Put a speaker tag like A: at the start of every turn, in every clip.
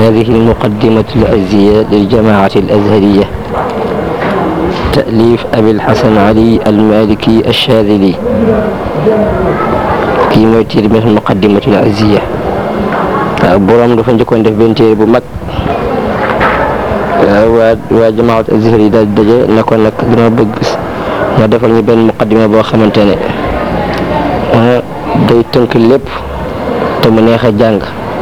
A: هذه المقدمة الأزية للجماعة الأزهرية تأليف أبي الحسن علي المالكي الشاذلي kii mooy téere bi muqaddimatul aziya waaw borom dafa njëkkoon def benn téere bu mag waa waa jamaat azhar yi daal daje ne ko nag dina bëgg nga defal ñu benn muqaddima boo xamante ne day tënk lépp te mu neex a jàng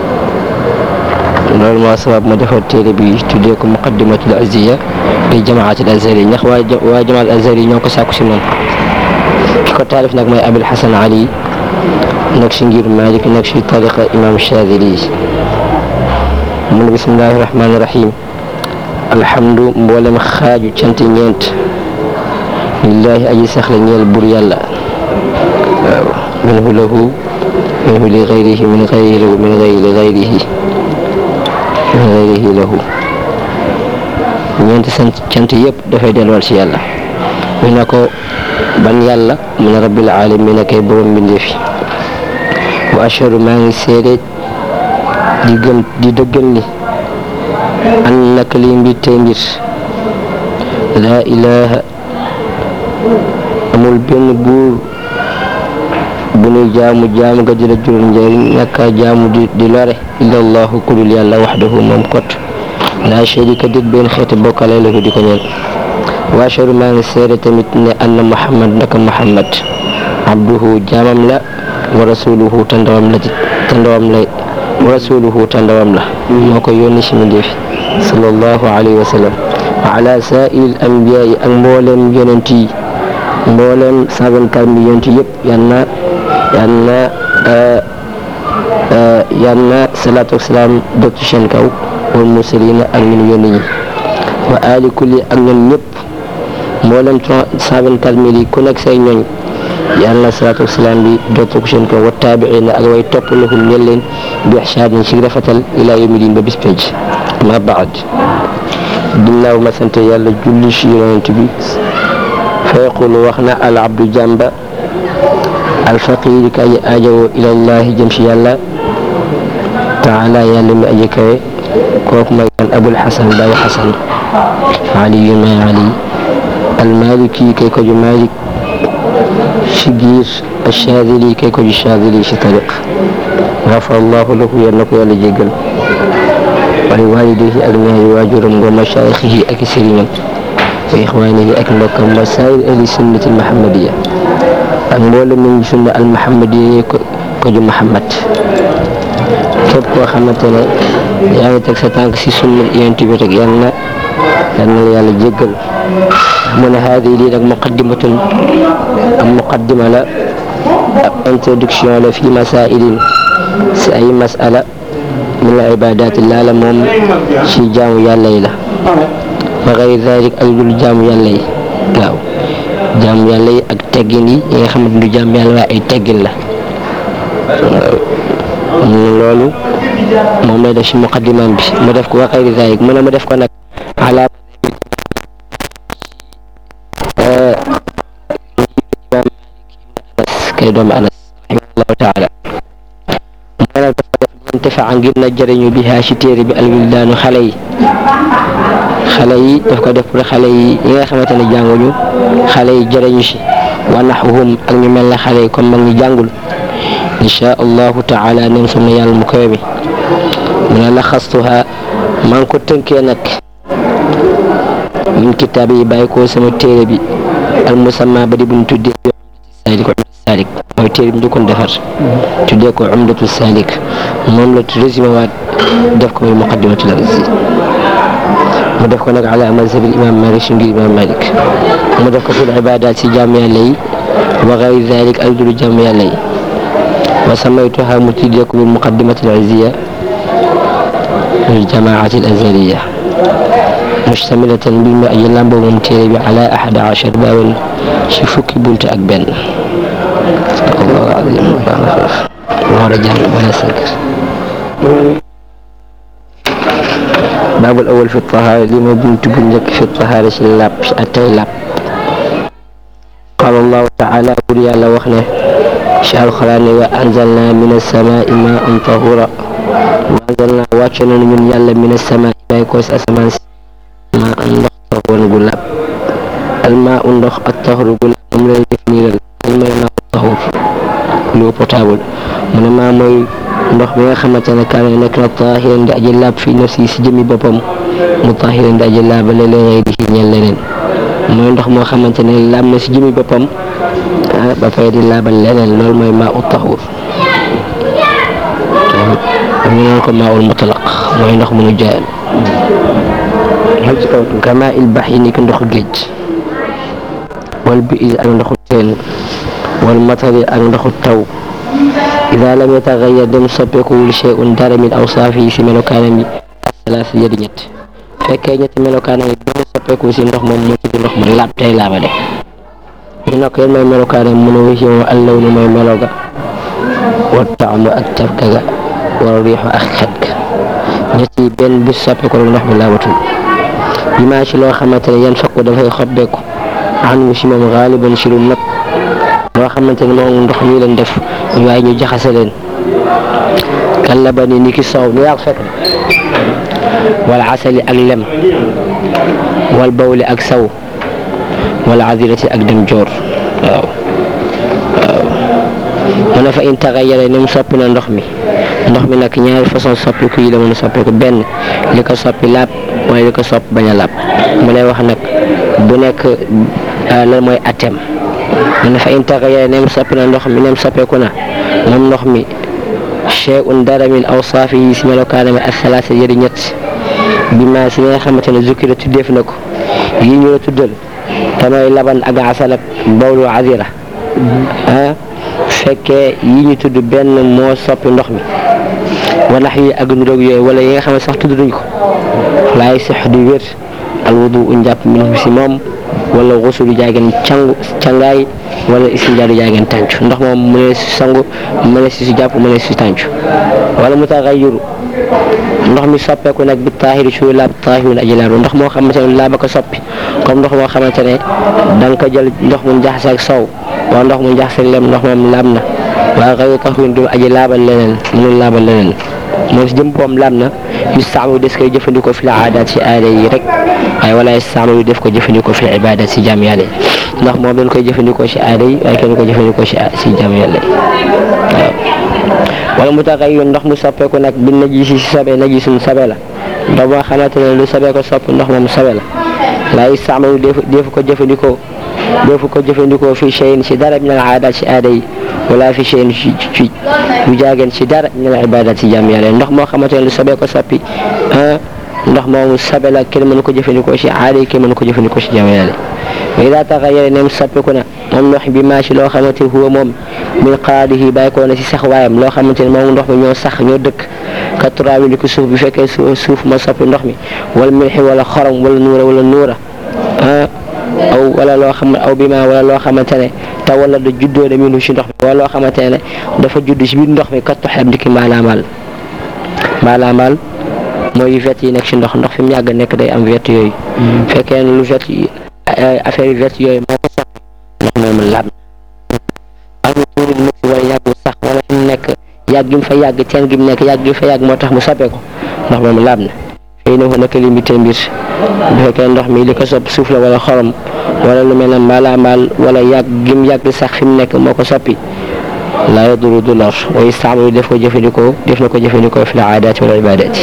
A: loolu moo sabab ma defal téere bi tuddee ko muqaddimatul aziya li jamaatul azhar yi ndax waa waa jamaat azhar yi ñoo ko sàkku si moom ki ko taalif nag mooy Abil Hasan Ali nekk si ngir Malik nekk si tariqa imam Chadili mu ne bismillahi rahmaani rahim alhamdu mboolem xaaju cant ñeent lillahi aji saxla ñeel bur yàlla waaw minhu lahu minhu li gayrihi min gayrihi lahu min gayri li gayrihi min gayrihi lahu ñeent sant cant yëpp dafay delluwaat si yàlla ñu ne ko ban yàlla mu ne rabbil alamin kay borom mbindeefi wa ashhadu maa ngi seede di gëm di dëggal ni an naka li mbir tey mbir laa ilaha amul benn buur bu nuy jaamu jaamu ga di la jural njëriñ naka jaamu di di lore illa allahu kulul yàlla waxdahu moom kot laa sharika dit benn xeeti bokkale la ko di ko ñeen wa ashhadu maa ngi seede tamit ne anna muhammad naka muhammad abduhu jaamam la wa rasuluhu te ndawam la te ndawam la wa rasuluhu te ndawam la moo ko yónni si mbindéef sallallahu alayhi wa sallam wa ala saa'il anbiyaa yi ak mbooleem yonent yi mbooleem cent vingt-quatre mille yonent yëpp yal na yal na yal na salaatu wa salaam dëkk ci seen kaw wal mursalina ak ñun yónni ñi wa ali kulli ak ñun ñëpp mbooleem cent vingt-quatre mille yi ku nekk say ñooñ yàlla salaatu wasalaam bi dootu ko seen kaw wa taabiina ak way topp lahum ñel leen bi ihsaanin ci rafetal ilaa yawmi diin ba bis penc ma baad ginnaaw ma sant yàlla julli ci yonent bi fa yaqulu wax na al abdu jàmba al faqir ka aji aajowoo ilallahi jëm ci yàlla taala yàlla mi aji kawe kooku mooy kan abul xasan baay xasan aliyu may ali al maliki kay ko ju malik ci giir Chadili kay ko ji Chadili ci tariq gafara allahu lahu yal na ko yàlla jéggal wali waalidayhi ak ñaari waajuram wa mashaayixi ak sëriñam wa ixwaanihi ak mbokkam wa saa'ir ahli sunnati almuhammadiya ak mboolem ñu sunna almuhammadiya ko ko ju Muhammad képp koo xamante ne yaa ngi teg sa tànk si sunna yonent bi rek yal na yal na la yàlla jéggal mu ne haadi lii nag muqaddimatun am muqaddima la ab introduction la fi masailin si ay masala min al ibadati laa la moom ci jaamu yàlla yi la wa gayri dalik ak dul jaamu yàlla yi waaw jaamu yàlla yi ak teggin yi yi nga xamante du jaamu yàlla waaye ay teggin la loolu moom lay def ci muqaddimaam bi mu def ko wa gayri dalik mu ne mu def ko nag ala kay doomu anas rahimahullahu taala mu ne dafa def intifaa ngir na jëriñu bi haa ci téere bi alwildaanu xale yi xale yi daf ko def pour xale yi yi nga xamante ne jànguñu xale yi jëriñu si wa naxwuhum ak ñu mel na xale yi comme mag ñi jàngul insha allahu taala nem sam na yàlla mu koy mi mu ne la xastuha maa ngi ko tënkee nag min kitaab yi bàyyi ko sama téere bi al musamma ba di buñ tuddee salik salik mooy téere bi njëkkoon defar tuddee ko umdatu salik moom la résumé waat def ko muy muqaddimatul aziz mu def ko nag ala mazhabi imam malik si ngir imam malik mu def ko fil ibadat si jàmm yàlla yi wa gayri dalik ay dulu jàmm yàlla yi wa samaytuha mu tuddee ko bil muqaddimatul aziya lil jamaati al azhariya mustamilatan bi ma aji lamboo moom téere bi ala ahada achar baaban ci fukki bunt ak benn Allah azim war a jàng wala sakir baabul awal fi tahaara li ma bunt bu njëkk fi tahaara ci làpp ci attay làpp qaala allahu taala bur yàlla wax ne ci alxuraan ne wa anzalna min alsamaai maan tahura waanzal naa wàcce nañu ñun yàlla mina sama bàyyi ko si asamaan si maa am ndox taxawoon gu laab almaa u ndox ak taxaru gu laab moom lay définiral almay maa u taxur l'eau potable mu ne maa mooy ndox bi nga xamante ne kaane nekk na taahiran di aji laab fii nafsi si jëmi boppam mu taahiran di aji laab la leen di ñeel leneen mooy ndox moo xamante ne laab na si jëmi boppam ba fay di laabal leneen loolu mooy maa u taxur am ñu naan ko maa ul mutlaq mooy ndox mu nu jaayal kama il bax yi ni ki ndoxu géej wal bi ak ndoxu teen wal matari ak ndoxu taw ida lam yataxayar dem soppeekuwul shay'un dara min awsaafi yi si melokaanam yi asalaasi yadi ñett fekkee ñetti melokaanam yi benn soppeeku si ndox moom moo tudd ndox mu laab tey laabale ñu ne ko yan mooy melokaanam mu ne wisi moom allaw ni mooy meloga wa taamu ak cafka ga wala riixu ak xet ga ñett yi benn bu soppeeku rek ndox mi laabatul bi maa ci loo xamante ne yan fakku dafay xobbeeku anu si moom xaaliban si lu nëpp loo xamante ne moom ndox mi leen def waaye ñu jaxase leen kalla ba ni ni ki soow ni yaa ko fekk wala asali ak lem wal bawli ak saw wala adirati ak dem joor waaw waaw mu ne fa in taxayara ni mu soppi na ndox mi ndox mi nag ñaari façon soppiku yi la mën a soppiku benn li ko soppi laab mooy li ko sopp bañ a laab mu lay wax nag bu nekk lan mooy atem mu ne fa in taxayara ni mu soppi na ndox mi ni mu soppeeku na moom ndox mi shay'un dara min awsaafi yi si melokaanam ak salaasa yëri ñett bi ma si nga xamante ne zukki la tuddeef na ko yi ñu la tuddal te mooy laban ak asal ak bawlu azira ah fekkee yi ñu tudd benn moo soppi ndox mi wala yi ak ndoog yooyu wala yi nga xam ne sax tudd duñ ko laay sax du wér al wudu u njàpp min si moom wala xusu du jaageen cangu cangaay wala istinjaa du jaageen tàncu ndox moom mu ne si sangu mu ne si si jàpp mu ne si tàncu wala mu taxayyuru ndox mi soppeeku nag bi taahiri su laab taahirun aji laab ndox moo xamante ne laaba ko soppi comme ndox moo xamante ne da nga ko jël ndox mu jaxase ak sow wala ndox mu jaxase ak lem ndox moom laab na waaye xëy taxawin du aji laabal leneen mënul laabal leneen moom si jëm boom laab na yu saamu des koy jëfandikoo fi la aadaat si aada yi rek waaye wala yu saamu yu def ko jëfandikoo fi ibadat si jaam yàlla yi ndax moom dañ koy jëfandikoo si aada yi waaye kenn ko jëfandikoo si si jaam yàlla yi waaw wala mu tax ay ndox mu soppeeku nag bi naji si sabe naji suñ sabe la ndox boo xamante ne lu sabee ko soppi ndox moom sabe la laa istaamalu defu defu ko jëfandikoo defu ko jëfandikoo fi cheyin si dara min al aadaat si aada yi wala fi cheyin ci ci bu jaageen si dara min al ibadat si jaam yàlla ndox moo xamante ne lu sabee ko soppi ah ndox moomu sabe la kenn mënu ko jëfandikoo si aada yi kenn mënu ko jëfandikoo si jaam yàlla wa ida taxayara nem soppiku na moom ndox bi maa si loo xamante huwa moom min qaadihi bàyyi ko na si sax waayam loo xamante ne moom ndox mi ñoo sax ñoo dëkk ka turaabi li ko suuf bi fekkee suuf ma soppi ndox mi wala milxi wala xorom wala nuura wala nuura ah aw wala loo xam aw bi ma wala loo xamante ne te wala da juddoo de minu si ndox mi wala loo xamante ne dafa judd si biir ndox mi kat toxeb ndiki mbaalaamaal mbaalaamaal mooy vert yi nekk si ndox ndox fi mu yàgg nekk day am vert yooyu fekkee ne lu vert affaire yi vert yooyu moo ko sax ndox moomu laab am tuuri mu si wala yàggu sax wala fi mu nekk yàgg gi mu fa yàgg teen gi mu nekk yàgg gi mu fa yàgg moo tax mu soppeeku ndox moomu laab na fii ne naka li mbite mbir bu fekkee ndox mi li ko sopp suuf la wala xorom wala lu mel ne mbaala mbaal wala yàgg gi mu yàgg sax fi mu nekk moo ko soppi laa yaduru du lor wa istaamalu def ko jëfandikoo def na ko jëfandikoo fi la aadaati wala ibaadaati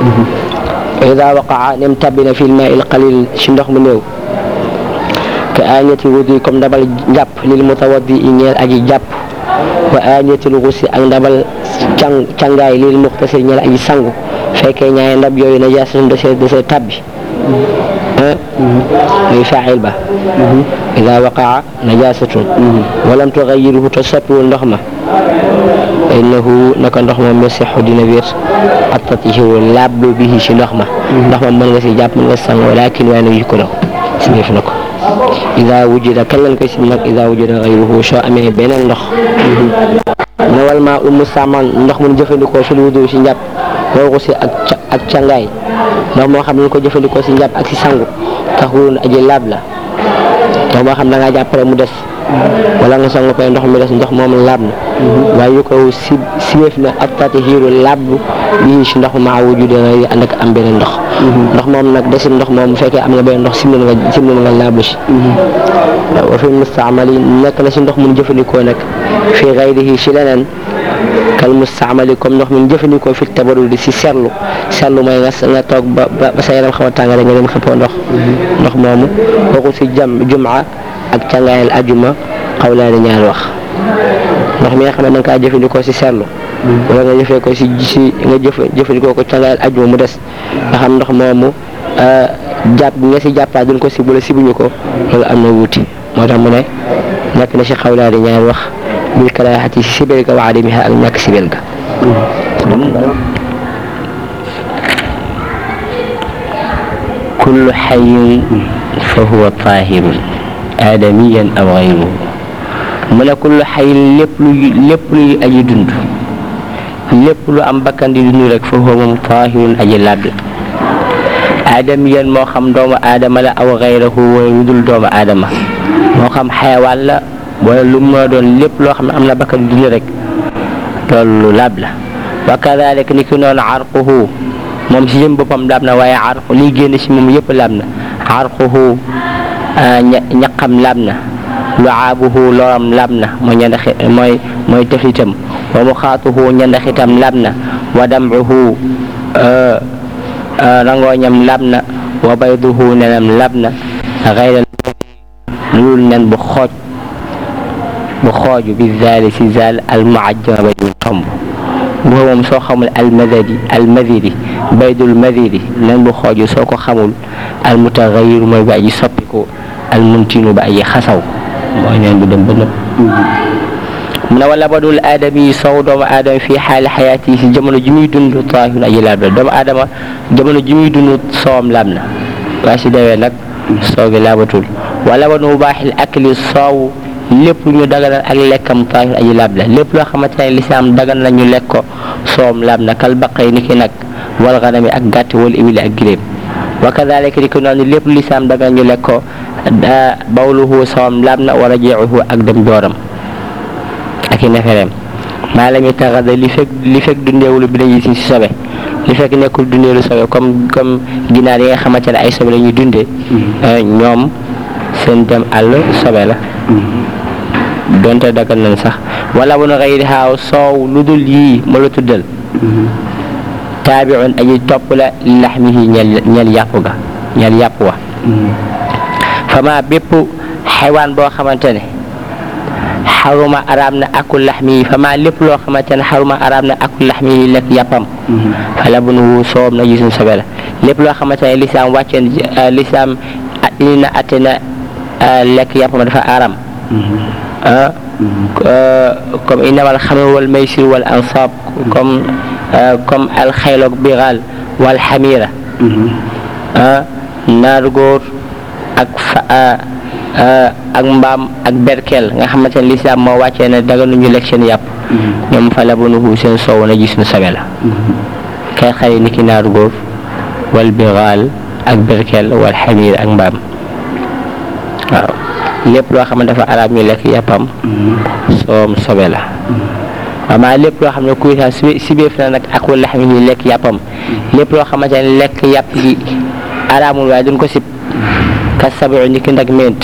A: wa ida waqaa nem tabbina fi lmaa il qalil si ndox mu néew ka aaniyati wudu comme ndabal njàpp lil mutawaddi i ñeel aji jàpp wa aaniyatil xusi ak ndabal càng càngaay lil muxtasir ñeel aji sangu fekkee ñaari ndab yooyu na jaasatun da see da see tabbi ah muy faacil ba ida waqaa najasatun walam tugayiruhu te soppiwul ndox ma innahu naka ndox ma mesixu dina wér ak tatihiru laablu bihi si ndox ma ndox ma mën nga si jàpp mën nga si sang walakin waaye nag yukku na ko si def na ko ida wujida kan lañ koy sim nag ida wujida gayruhu soo amee beneen ndox nawal maa umu saman ndox mun jëfandikoo fil wudu si njàpp woo si ak ak cangaay ndox moo xam ne ko jëfandikoo si njàpp ak si sangu tax wurun aji laab la ndox moo xam da ngaa jàpp rek mu des wala nga sangu pare ndox mi des ndox moom laab na waaye yu ko si siyeef na ak tatihiru laab bii si ndox maa wujude nga ànd ak am beneen ndox ndox moom nag desin ndox moom bu fekkee am nga beneen ndox sim nga sim nga laablu si wa fi mustaamali nekk na si ndox mun jëfandikoo nag fii gayrihi si leneen kal mustaamali comme ndox mun jëfandikoo fi tabarul di si seetlu seetlu mooy nga nga toog ba ba sa yaram xaw a tàng rek nga dem xëppoo ndox ndox moomu kooku si jam jumaa ak càngaayal ajuma xawlaani ñaari wax ndox mi nga xam ne da nga kaa jëfandikoo si seetlu wala nga jëfee ko si si nga jëf jëfandikoo ko càngaayal ajuma mu des nga xam ndox moomu jàpp bi nga si jàppaa duñ ko si bula sibuñu ko loolu am na wuuti moo tax mu ne nekk na si xawlaani ñaari wax bil karaahati si sibel ga wa adamiha ak ñàkk sibel ga kullu xayin fa huwa tahirun aadamiyan aw gayruhu mu ne kullu xayin lépp lu lépp luy aji dund lépp lu am bakkan di dund rek fa huwa moom tahirun aji laab la aadamiyan moo xam doomu aadama la aw gayruhu wala lu dul doomu aadama moo xam xayawaan la wala lu mu doon lépp loo xam ne am na bakkan di dund rek loolu laab la wa kadalik ni ki noonu arquhu moom si jëm boppam laab na waaye arqu liy génn si moom yëpp laab na arquhu ñaqam laab na luaabuhu loram laab na mooy ñandaxi mooy mooy tëfitam wa muxaatuhu ñandaxitam laab na wa damcuhu rangooñam laab na wa bayduhu nenam laab na xayra lulul nen bu xooj bu xooju bi zaali si zaal al muajjama ba ñu tomb boo moom soo xamul almadadi almadiri baydul madiri nen bu xooju soo ko xamul almutaxayir mooy ba aji soppiku almuntinu ba aji xasaw mooy neen bu dem ba nëb mu ne wala badul aadami sow doomu aadama fii xaali xayaati si jamono ji muy dund taahirun aji laab la doomu aadama jamono ji muy dund soowam laab na waa si dewee nag soow gi laabatul wala banu baaxil akli soow lépp lu ñu daganal ak lekkam taahir aji laab la lépp loo xamante ne lislaam dagan na ñu lekk ko soom laab na kal baqay ni ki nag wal ganami ak gàtt wal ibili ak giléem wa kadalika ni ki noonu lépp lu lislaam dagan ñu lekk ko bawluhu soom laab na wa rajiuhu ak dem jooram ak i nefereem maa la ñu taxada li fekk li fekk dundeewulu bi dañuy si si sobe li fekk nekkul dundeelu sobe comme comme ginaar yi nga xamante ne ay sobe la ñuy dundee ñoom seen dem àll sobe la donte dagal nañ sax wala bu na xëy xaaw soow lu dul yii ma la tuddal taabiun aji topp la laxmihi ñel ñel yàpp ga ñel yàpp wa fama bépp xewaan boo xamante ne xaruma araam na akul laxmihi fama lépp loo xamante ne xaruma araam na akul laxmihi lekk yàppam fala bu nu soowam na gisuñ sobe la lépp loo xamante ne lislaam wàcceen lislaam indi na atte na lekk yàppam dafa araam ah comme innamal xamru wal maysir wal ansab comme comme alxayloog biral wal xamira ah naar góor ak fa ak mbaam ak berkel nga xamante ne lislaam moo wàccee ne daga nuñu lekk seen yàpp ñoom fa labanuhu seen soow na gis nu sabe la kay xari ni ki naar góor wal biral ak berkel wal xamir ak mbaam waaw lépp loo xam ne dafa araam ñu lekk yàppam soom sobe la waaw lépp loo xam ne kuy saa si sibeef na nag ak wala xam ne lekk yàppam lépp loo xamante ne lekk yàpp gi araamul waaye duñ ko sib ka sabu ni ki ndag ment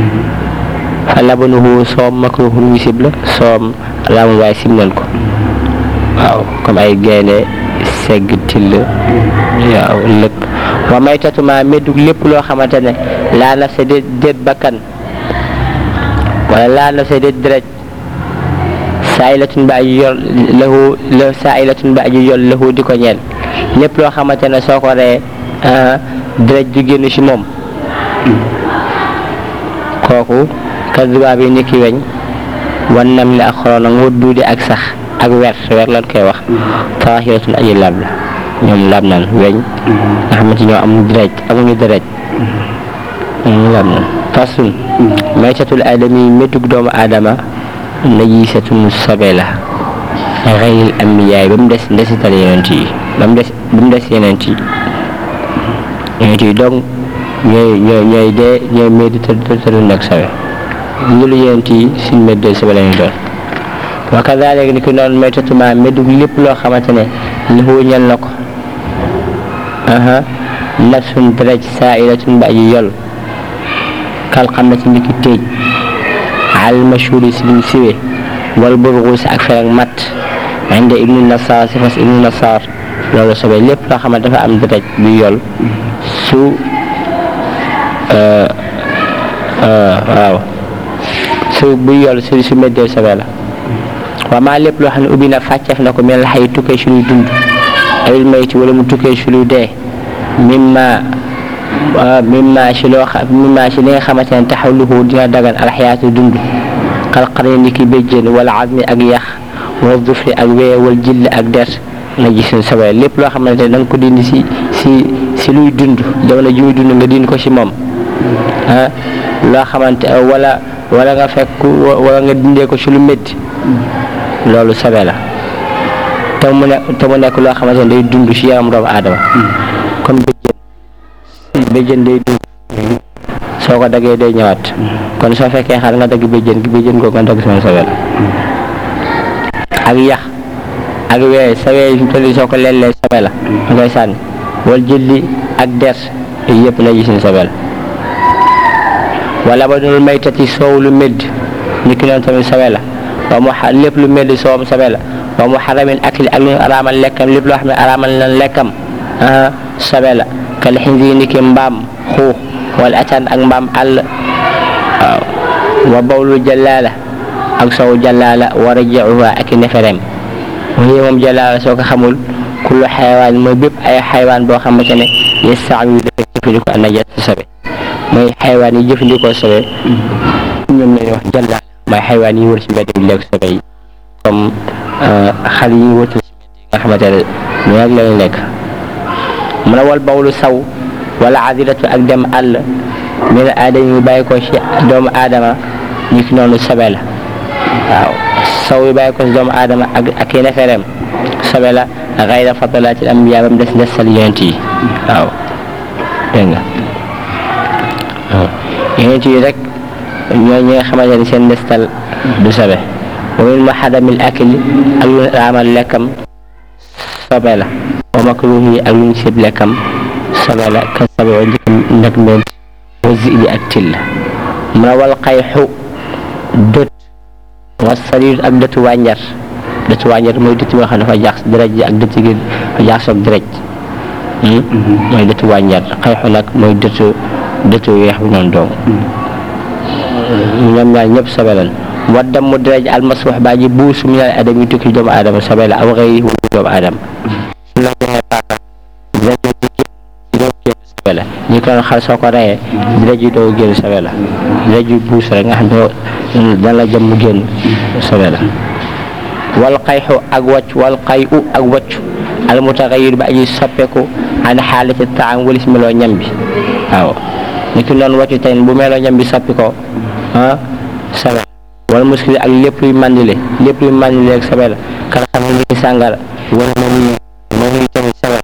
A: fa labanuhu soom makruhun ñu sib la soom araamul waaye sib nañ ko waaw comme ay gaynde segg till waaw lëkk wa maytatuma meddug lépp loo xamante ne laa naf sa déet déet bakkan wala laa naf sa déet dërëj saayilatun ba aji yor lahu la saayilatun ba aji yor lahu di ko ñeel lépp loo xamante ne soo ko ree dërëj du génn ci moom kooku kasubaab yi ni ki weñ wan nam li ak xoroona nga duudi ak sax ak wer wer lan koy wax taahiratun aji laab la ñoom laab nan weñ nga xamante ñoo am dërëj amuñu dërëj ñoom laab nan fasun maytatul aadami métug doomu aadama najisatun sobe la xayril ambiyaay ba mu des ndesital yonent yi ba mu des ba mu des yonent yi yonent yi donc ñooy ñooy ñooy dee ñooy médi tëdd tëdd nag sobe ñu lu yéent yi suñ méddee sobe lañu doon wa kadalik ni ki noonu maytatuma méddug lépp loo xamante ne lahu ñel na ko aha nafsun deret saairatun ba aji yol kal xam na ci ndiki téej al mashhuri si liñ siwe wal burguus ak fer ak mat inde ibnu nasar si fas ibnu nasar loolu sobe lépp loo xam ne dafa am deret bu yol su waaw su bu yol su su méddee sobe la waa maa lépp loo xam ne ubbi na fàcceef na ko mel la xay tukkee si luy dund awil mayti wala mu tukkee si luy dee mimma mimma si loo xam mimma si li nga xamante ne taxawluhu dina dagan alxayaatu dund xalqare ni ki béjjén wala azmi ak yax wala dufri ak wee wala jill ak der nga gis ne sobe lépp loo xamante ne da nga ko dindi si si si luy dund jamono ji muy dund nga dindi ko si moom ah loo xamante wala wala nga fekk wala nga dindee ko si lu métti loolu sobe la te mu ne te mu nekk loo xamante ne day dund si yaram doomu aadama comme béjjén béjjén day dund soo ko daggee day ñëwaat kon soo fekkee xar nga dagg béjjén gi béjjén googu nga dagg sama sobe la ak yax ak wee sa wee fi mu soo ko leellee sobe la nga koy sànni wal jëlli ak der yooyu yëpp na gis ni sobe la wala ba dul maytati soow lu médd ni ki noonu tamit sobe la wa mu xa lépp lu médd soowam sobe la wa mu xaramin akli ak lu ñu araamal lekkam lépp loo xam ne araamal na lekkam sobe la kal xinzi ni ki mbaam xuux wala ataan ak mbaam àll waaw wa bawlu jalaala ak sow jalaala wa rajiuha ak i nefereem waaye moom jalaala soo ko xamul kullu xayawaan mooy bépp ay xayawaan boo xamante ne yestaawi dafa jëfandikoo an najaas sobe mooy xayawaan yi jëfandikoo sobe ñoom lañuy wax jalaala mooy xayawaan yi wër ci mbedd bi lekk sobe yi comme xal yi wër ci mbedd yi nga xamante ne ñu rek lañu lekk mu ne wal bawlu saw wala adilatu ak dem àll min aadama yi bàyyi ko ci doomu aadama ñi ki noonu sobe la waaw saw yi bàyyi ko ci doomu aadama ak ak i nefereem sobe la xayra fadalatil ambiya bam des desal yonent yi waaw dégg nga waaw yonent yi rek ñoo ñi nga xamante ne seen destal du sobe wa min mahadamil akli ak lu raamal lekkam sobe la wa makruhi ak lu ñu sib lekkam sobe la ka sobe wa njëkk nag mbent wa zibi ak till mu ne wal xayxu dët wa sariir ak dëtu wànjar dëtu wànjar mooy dëtt boo xam ne dafa jaax dërëj ji ak dëtt gi dafa jaax soog dërëj mooy dëtu wànjar xayxu nag mooy dëtu dëtu weex bi noonu doom ñoom ñaar ñëpp sobe lan wa damu dërëj almaswax baa ji buusu minal adam yi tukki doomu aadama sobe la aw xëy wala doomu aadama su la joxee paaka dërëj ji doo génn sobe la ñi ko doon xar soo ko reyee dërëj ji doo génn sobe la dërëj ji buus rek nga xam ne dana la jëm mu génn sobe la wal xayxu ak wàcc wal xay u ak wàcc al mutaxayir ba aji soppeeku an xaalati taam walis meloo ñam bi waaw ni ki noonu wàccu tey bu meloo ñam bi soppi ko ah sobe wala muskili ak lépp luy mandile lépp luy mandile ak sobe la kala xam ne ni sàngara wala ma nuyu ma nuyu tamit sobe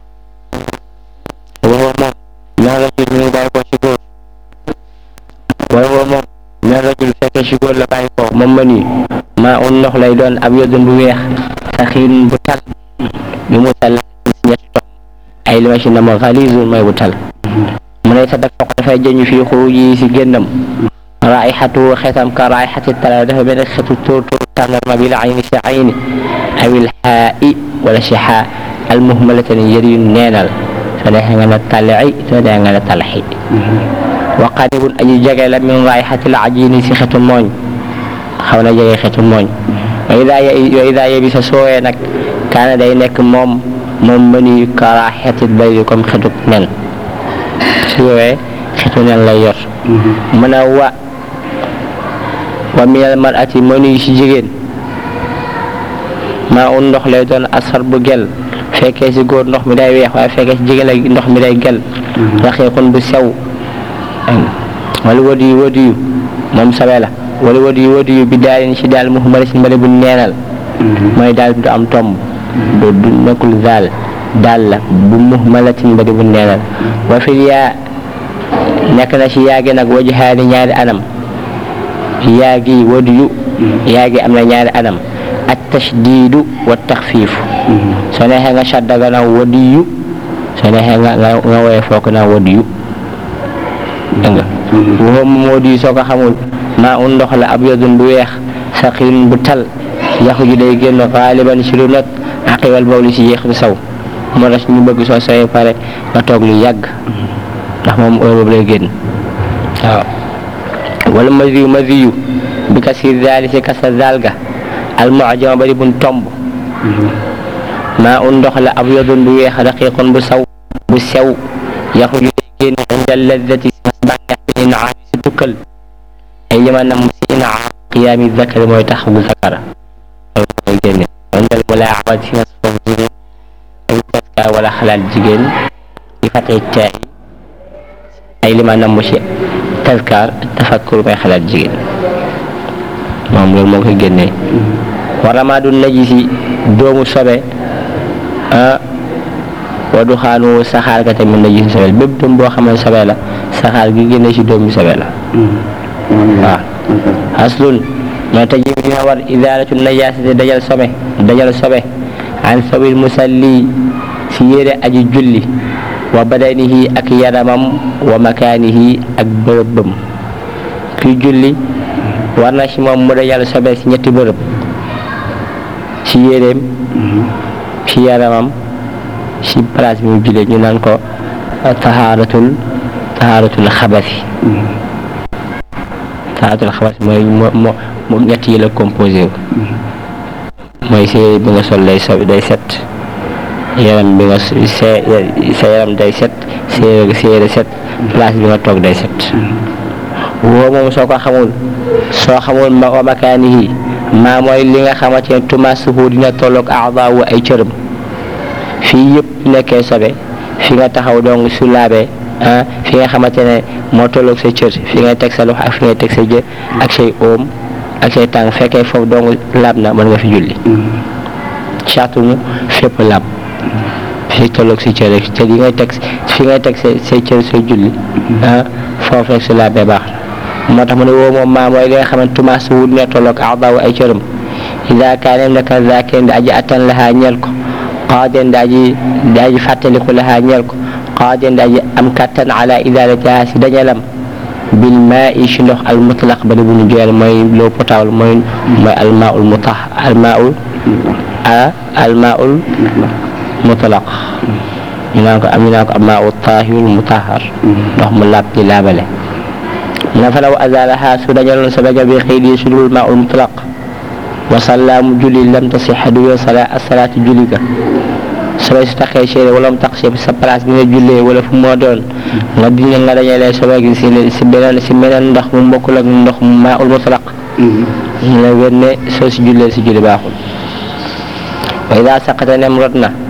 A: wala moom ñax rajul mi ngi bàyyi ko ci góor wala moom ñax rajul fekkee ci góor la bàyyi ko moom ma nuyu maa un ndox lay doon ab yodun bu weex saxiin bu tal bi mu tal si ñetti tox ay li ma ci nama xalisun mooy bu tal mu ne sadak foq dafay jëñu fii xuruj yi si génnam raayxatu xetam ka raayxati tala dafa benn xetu tóor tóor tàndarma bi la ayni si ayni awil xaa'i wala si xaa al muhmalatan yër yu neenal soo neexee nga ne talci soo neexee nga ne talxi wa qaribun aji jege la min raayxati la ajini si xetu mooñ xaw na jege xetu mooñ wa ida wa ida yebi sa soowee nag kaana day nekk moom moom mënuy karaaxetit bayri comme xetu nen su woowee xetu nen lay yor mën a wa wa minal marati mënuy si jigéen maa un ndox lay doon asar bu gel fekkee si góor ndox mi day weex waaye fekkee si jigéen la ndox mi day gel raxiiqun bu sew wala wadiyu wadiyu moom sabe la wala wadiyu wadiyu bi daalin si daal muhammad si mbali bu neenal mooy daal du am tomb du du nekkul daal daal la bu muhmalatin mbali bu neenal wa fil yaa nekk na si yaagi nag wajahaani ñaari anam yaa gi wadiyu yaa gi am na ñaari anam at tashdiidu wa taxfiifu soo neexee nga shadda nga naan wadiyu soo neexee nga nga nga woyee foo ko naan wadiyu dégg nga waxoo moom wadiyu soo ko xamul maa un ndox la ab yodun bu weex saqiin bu tal yaxu ji day génn xaaliban si lu not aqiwal bawli si yéex bi saw moo tax ñu bëgg soo sooyee pare nga toog lu yàgg ndax moom heure boobu lay génn waaw wala masiyu masiyu bi kasir daali si kasa daal ga almucjama bari buñ tomb maa un ndox la ab yodun bu weex raqiqun bu saw bu sew yaxu ji day génn inda ladati si bànneex bi inaam si tukkal ay lima nam si inaam qiyaami zakari mooy tax bu zakara loolu mooy génne indal wala amat si nas foofu ay taska wala xalaat jigéen di fatee caay ay lima nam si taskar tafakkur mooy xalaat jigéen moom loolu moo koy génnee wa ramaadu najisi doomu sobe ah wa du xaanu saxaar ka tamit najisi sobe bépp doom boo xam ne sobe la saxaar gi génne si doomu sobe la waaw aslun moo taji dina war idaalatu najaasati dajal sobe dajal sobe an sabil musalli si yére aji julli wa badanihi ak yaramam wa makaanihi ak bërëbam kuy julli war na si moom mu dajal sobe si ñetti bërëb si yéreem si yaramam si place bi mu jullee ñu naan ko tahaaratul tahaaratul xabasi tahaaratul xabasi mooy moo moo moo ñett yi la composé wu mooy si yére bi nga sol day so day set yaram bi nga sa sa yaram day set sa yére sa yére set place bi nga toog day set woo moom soo ko xamul soo xamul ma wa makaanihi maa mooy li nga xamante ne tumaasuhu dina tolloog aadaawu ay cërëm fii yëpp nekkee sobe fi nga taxaw donc su laabee ah fi nga xamante ne moo tolloog sa cër fi ngay teg sa loxo ak fi ngay teg sa jë ak say oom ak say tànk fekkee foofu donc laab na mën nga fi julli caatu mu fépp laab fi tolloog sa cër rek cër yi ngay teg fi ngay teg sa say cër say julli ah foofu rek su laabee baax na moo tax mu ne woo moom maa mooy li nga xamante tumaas wu dina tolloog aadaawu ay cërëm ida kaane naka zaakeen di aji attan lahaa ñeel ko qaadeen di aji di aji fàttaliku lahaa ñeel ko qaadeen di aji am kattan ala idaalatiha si dañalam bil maa i si ndox al mutlaq ba di bu ñu joyal mooy l'eau potable mooy mooy al maaul mutah al maaul a al maaul mutlaq ñu naan ko am ñu naan ko al maaul taahirul mutahhar ndox mu laab di laabale mu ne fa law azalaha su dañaloon sa baja bi xëy di su dul maaul mutlaq wa sallaamu julli lam tasixa du yoon sala asalaatu julli ga sobe su taxee séeré wala mu tax sa place bi nga jullee wala fu moo doon nga dindi nga dañalee sobe gi si si beneen si meneen ndox mu bokkul ak ndox mu maa ul mutlaq ñu ne wér ne soo si jullee si julli baaxul wa ida saqata nem rot na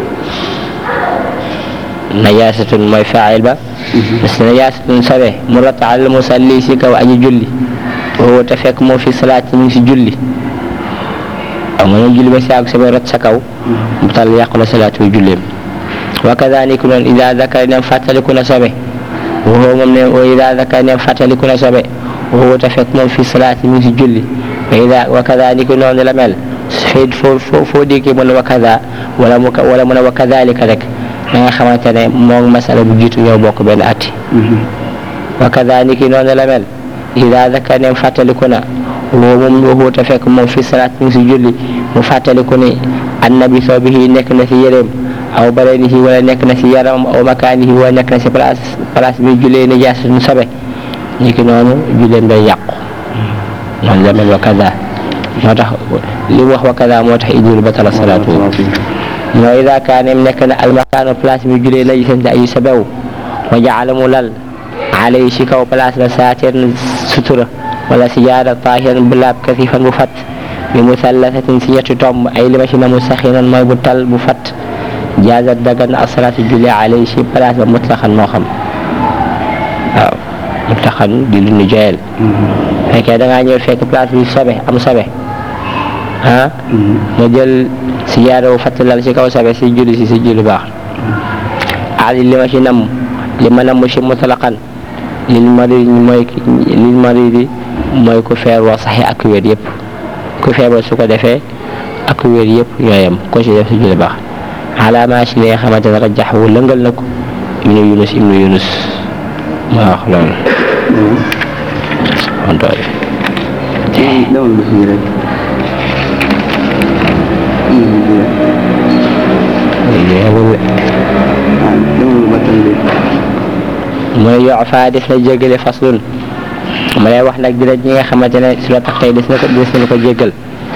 A: najaasatun mooy faayil ba parce que najaasatun sobe mu rot al musalli si kaw aji julli woo te fekk moo fi salaat mu ngi si julli waaw nga ñëw julli ba si àgg sobe rot sa kaw mu tal yàqu la salaatu julleem wa kadaniku noonu ida zakar nem fàttaliku na sobe woo moom ne wa ida zakar nem fàttaliku na sobe woo te fekk moom fi salaat mu ngi si julli wa ida wa kadaniku noonu la mel fee foo foo foo déggee mu ne wa kada wala mu wala mu ne wa kadalika rek da nga xamante ne moom masala bu jiitu ñoo bokk benn atti wa kadalika noonu la mel ida zakar nem fàttaliku na woo moom waxu te fekk moom fi salaat mi ngi si julli mu fàttaliku ni annabi soo bihi nekk na si yéreem aw badanihi wala nekk na si yaramam aw makaanihi wala nekk na si place place bi jullee nijaas nu sobe ni ki noonu julleem day yàqu noonu la mel wa kada moo tax li mu wax wa kada moo tax idul batala salaatu moo ida kaanem nekk na almakaanu place bi jullee najisan ayu sabew wa jaala mu lal alay si kaw place la saateen sutura wala si jaada taahiran bu laab kasifan bu fat bi musallasatin si ñetti tomb ay lima si na mu saxinan mooy bu tal bu fat jaazat dagan asalaatu julli alay si place ba mutlaxan moo xam waaw mutlaxan di lu ñu joyel fekkee da ngaa ñëw fekk place bi sobe am sobe ah nga jël si jaada bu fat lal si kaw sobe si julli si si julli baax ali lima si nam li ma namm si mutlaqan lil maridi mooy lil maridi mooy ku feebar saxi ak wér yëpp ku feebar su ko defee ak wér yëpp ñooyam ko ci def si julli baax alaama si li nga xamante ne rajax wu lëngal na ko ibnu yunus ibnu yunus maa wax loolu ontooy
B: dawal ba fii rek ah dawal ba tey de
A: mu ne yoo faa des na jéggale faslun ma lay wax nag dina ñi nga xamante ne su la tax tey des na ko des na ko jéggal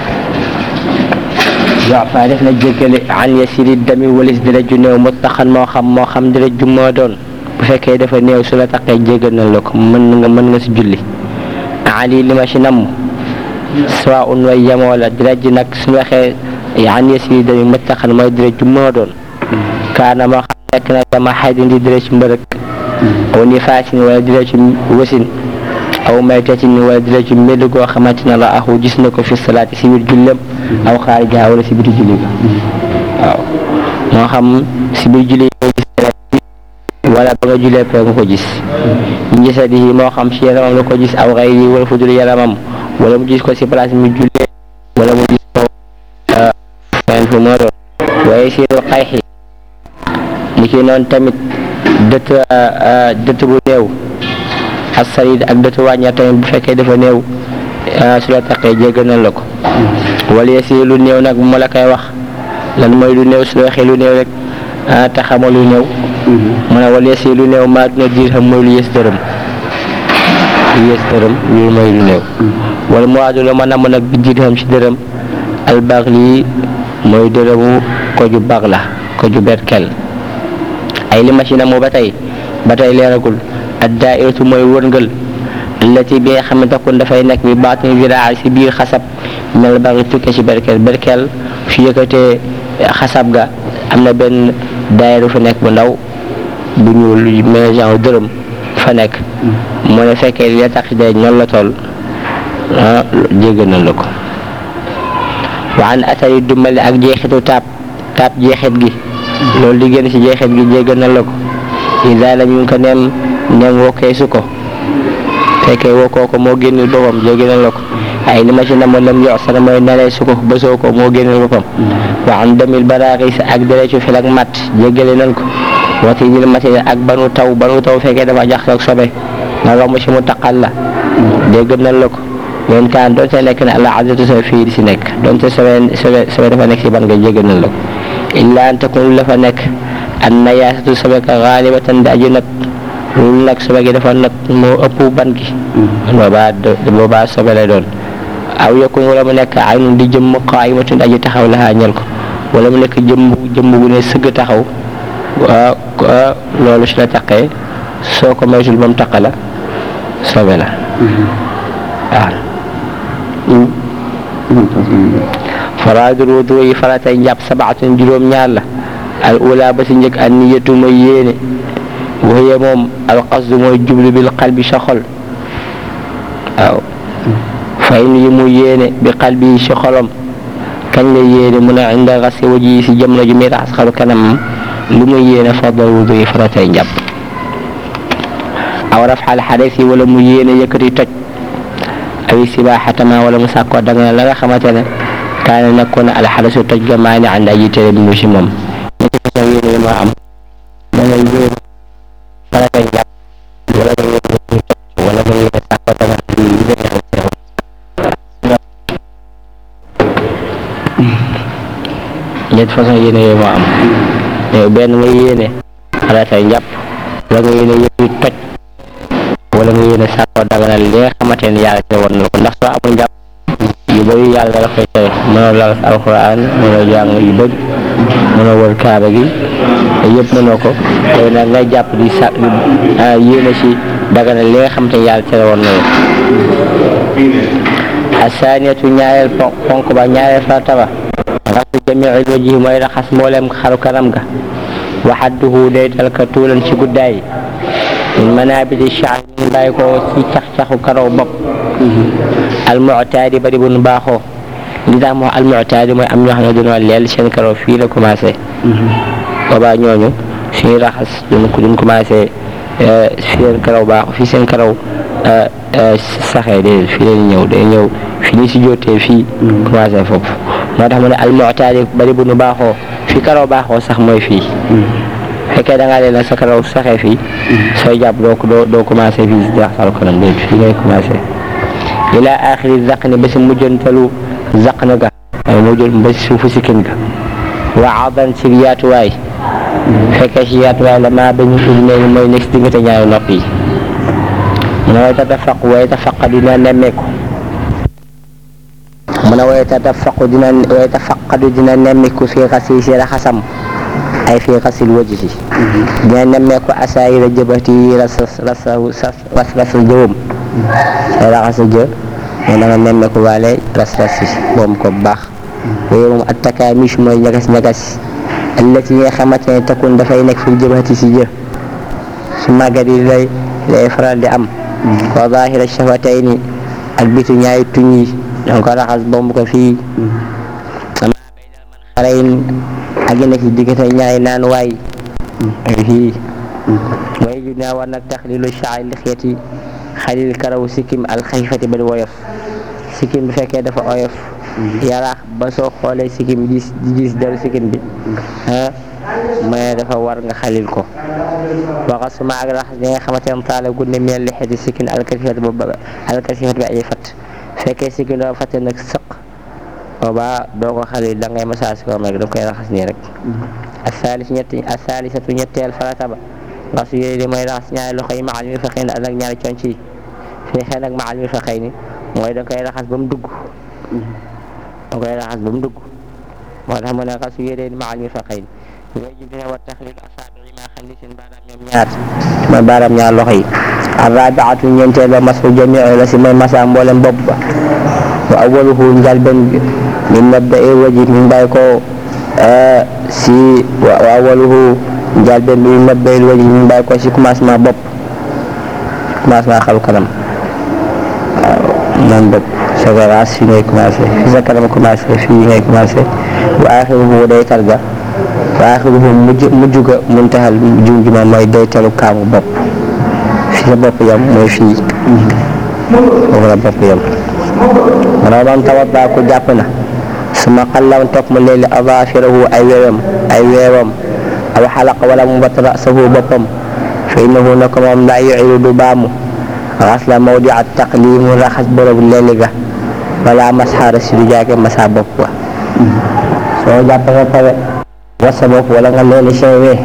A: yoo faa def na jéggale an yasiri dami walis dina ju néew mutlaqan moo xam moo xam dina ju moo doon bu fekkee dafa néew su la taxee jéggal na la ko mën nga mën nga si julli ali li ma si namm soit un way yemoo la dina ji nag su waxee an yasiri dami mutlaqan mooy dina ju moo doon kaana moo xam nekk na dama xaydin di dina ci mbërëk aw nifaasin wala dina ci wasin aw maytatin wala dina ci mbedd goo xamante ne la axu gis na ko fi salaati si biir jullem aw xaarijaha wala si biir julli ga waaw moo xam si biir julli nga gis wala ba nga jullee pare nga ko gis ñu gisadi yi moo xam si yaramam la ko gis aw xayri yi wala fu dul yaramam wala mu gis ko si place mu jullee wala mu gis ko fenn fu moo doon waaye siiru xayxi ni ki noonu tamit dëtt dëtt bu néew ak sarid ak dëtt wàññeer tamit bu fekkee dafa néew su la taqee jéggal na la ko wala yesi lu néew nag mu la koy wax lan mooy lu néew su la waxee lu néew rek te xamoo lu néew mu ne wala yesi lu néew maa dina diir xam mooy lu yées dërëm lu yées dërëm loolu mooy lu néew wala mu waadu la ma namm nag bi diir xam si dërëm albax lii mooy dërëmu ko ju baax la ko ju berkel ay li machine amoo ba tey ba tey leeragul ad daairatu mooy wërngël allati bi nga xam ne takun dafay nekk bi baatin viraa si biir xasab mel bari tukke si berkel berkel fi yëkkatee xasab ga am na benn daayiru fa nekk bu ndaw bu ñuul mel genre dërëm fa nekk mu ne fekkee li la tax de ñoom la toll ah jéggal na la ko wa an atari dumbali ak jeexitu taab taab jeexit gi loolu di génn ci jeexit gi jéggal na la ko ida lam ñu ko neem neem wokkee su ko fekkee wokkoo ko moo génnul boppam jéggal na la ko ay li ma ci namoon lam yox sana mooy nalee su ko bësoo ko moo génnul boppam wa an demil baraaxis ak derecu fil ak mat jéggale nañ ko wati dil mati ak banu taw banu taw fekkee dafa jax ak sobe nga romb ci mu taqal la jéggal nañ la ko leen kaan doonte nekk na àla azatu sa fii di si nekk doonte sobe sobe sobe dafa nekk si ban nga jéggal nañ la ko illa an takun la fa nekk an nayaasatu sobe ka xaalibatan di aju nag loolu nag sobe gi dafa nag moo ëpp ban gi boobaa boobaa sobe lay doon aw yakun wala mu nekk aynun di jëmm qaayimatun aji taxaw la ñel ko wala mu nekk jëmm jëmm bu ne sëgg taxaw loolu si la taqee soo ko moytul ba mu taq la sobe la waaw faraadul wudu yi faratay njàpp sabaatun juróom ñaar la al ula ba si njëkk an niyatu mooy yéene waxye moom al qasdu mooy jublu bil qalbi sa xol waaw fay yi mu yéene bi qalbi si xolam kañ la yéene mu ne inda xasi waji si jamono ju muy raxas xaru kanam lu muy yéene fadal wudu yi faratay njàpp aw rafxal xares yi wala mu yéene yëkkati toj aw sibaaxatama wala mu sàkkoo danga la nga xamante ne kaane nekkoon na alxadasu toj ga maa ne ànd aji tere bi mu si moom ñetti façon yéene yi moo am da nga yéene farata njàpp wala nga yéene ñu toj wala nga yéene sàkkoo danga li gën a xew ñetti façon yéene yooyu moo am mais benn nga yéene farata njàpp wala nga yéene yëpp toj wala nga yéene sàkkoo daganal li nga xamante ne yàlla te woon na ko ndax soo amul njàpp yu bëri yàlla la koy tere mënoo lal alxuraan mënoo jàng yu bëri mënoo wër kaaba gi yëpp mënoo ko tey nag ngay jàpp di sa yéene si daganal li nga xamante ne yàlla tere woon na la asaaniyatu ñaareel ponk ba ñaareel farata ba raxas jamiil wajhi mooy raxas mboolem xaru kanam ga waxadduhu day dal ka tuulan ci guddaay min manabiti shaar ñu bàyyi ko ci cax-caxu karaw bopp almuctaadi bari bu nu baaxoo li tax moo almuctaadi mooy am ñoo xam ne dañoo leel seen karaw fii la commencé boobaa ñooñu suñuy raxas duñ ko duñ commencé seen karaw baaxu fii seen karaw saxee de fii leen ñëw day ñëw fi ñu si jotee fii commencé foofu moo tax mu ne almu'taadi bari bu nu baaxoo fi karaw baaxoo sax mooy fii fekkee da ngaa leen sa karaw saxee fii sooy jàpp doo doo doo commencé fii si jaxasal kanam déet fii ngay commencé ila axiri zaqni ba si mujjantalu zaqna ga waaye mujjul ba si suufu sikkin ga wa adan si yaatuwaay fekkee si yaatuwaay la maa bañu udunee mooy nekk si diggante ñaari nopp yi mu ne way tatafaq way tafaq dina nemmeeku mu ne way tatafaqu dina way tafaqadu dina nemmeeku fii xasi si raxasam ay fii xasil wajhi dina nemmeeku asaayira jëbati ras ras ras rasal jëwam ay raxasa jë mais da nga nemmeeku waale ras ras yi boom ko bu baax yooyu moom attakaamish mooy ñagas ñagas allati yi nga xamante ne takun dafay nekk fil jëbati si jë su màggat yi lay lay faral di am wa zahira shafatayni ak bitu ñaari tuñ yi danga ko raxas bomb ko fii ama baynal man xarayn ak yi nekk ci diggante ñaari naan waay ak fii way ju naa war nag taxlilu shaari lixyati xalil karaw sikkim alxayfati ba di woyof sikkim bi fekkee dafa oyof yaraax ba soo xoolee sikkim gis di gis deru sikkim bi ah mais dafa war nga xalil ko waxa suma ak raxas bi nga xamante ne taala gunne mel li xeti sikkin alkasifat ba alkasifat bi ay fat fekkee sikkin dafa fatte nag sëq boobaa doo ko xalil da ngay masaas ko rek da koy raxas nii rek asaalis ñetti asaalisatu ñetteel farata ba nga su yéene di mooy raxas ñaari loxo yi maal mi fa xëy na ak ñaari conc yi fii xëy nag maal mi fa xëy ni mooy da koy raxas ba mu dugg da koy raxas ba mu dugg moo tax mu ne nga su yéene di maal mi fa xëy ni ngay jib dina war taxlil asaabi ma xam ni seen baaraam ñoom ñaar mooy baaraam ñaar loxo yi arrabiatu ñeenteel ba masu jami la si mooy masa mboolem bopp ba wa awaluhu njalben bi min mabda i waji min bàyyi ko si wa awaluhu njalben bi min mabda i waji min bàyyi ko si commencement bopp commencement xalu kanam waaw noonu bopp sa raas fi ngay commencé fi sa kanam commencé fii ngay commencé wa axiruhu day targa wa axiruhu mujj mujj ga muntaxal jum juma mooy day talu kaamu bopp fi sa bopp yam mooy fii foofu la bopp yam mana man tawadda ku jàpp na su ma xallam topp mu leeli azaafirahu ay weewam ay weewam aw xalaq wala mu bat rasahu boppam fa innahu nako moom laa yucidu du baamu xasla mawdi at taqlimu raxas borobu leeli ga wala masxaara si du jaage masa bopp ba soo jàpp nga pare was sa bopp wala nga leeli say wee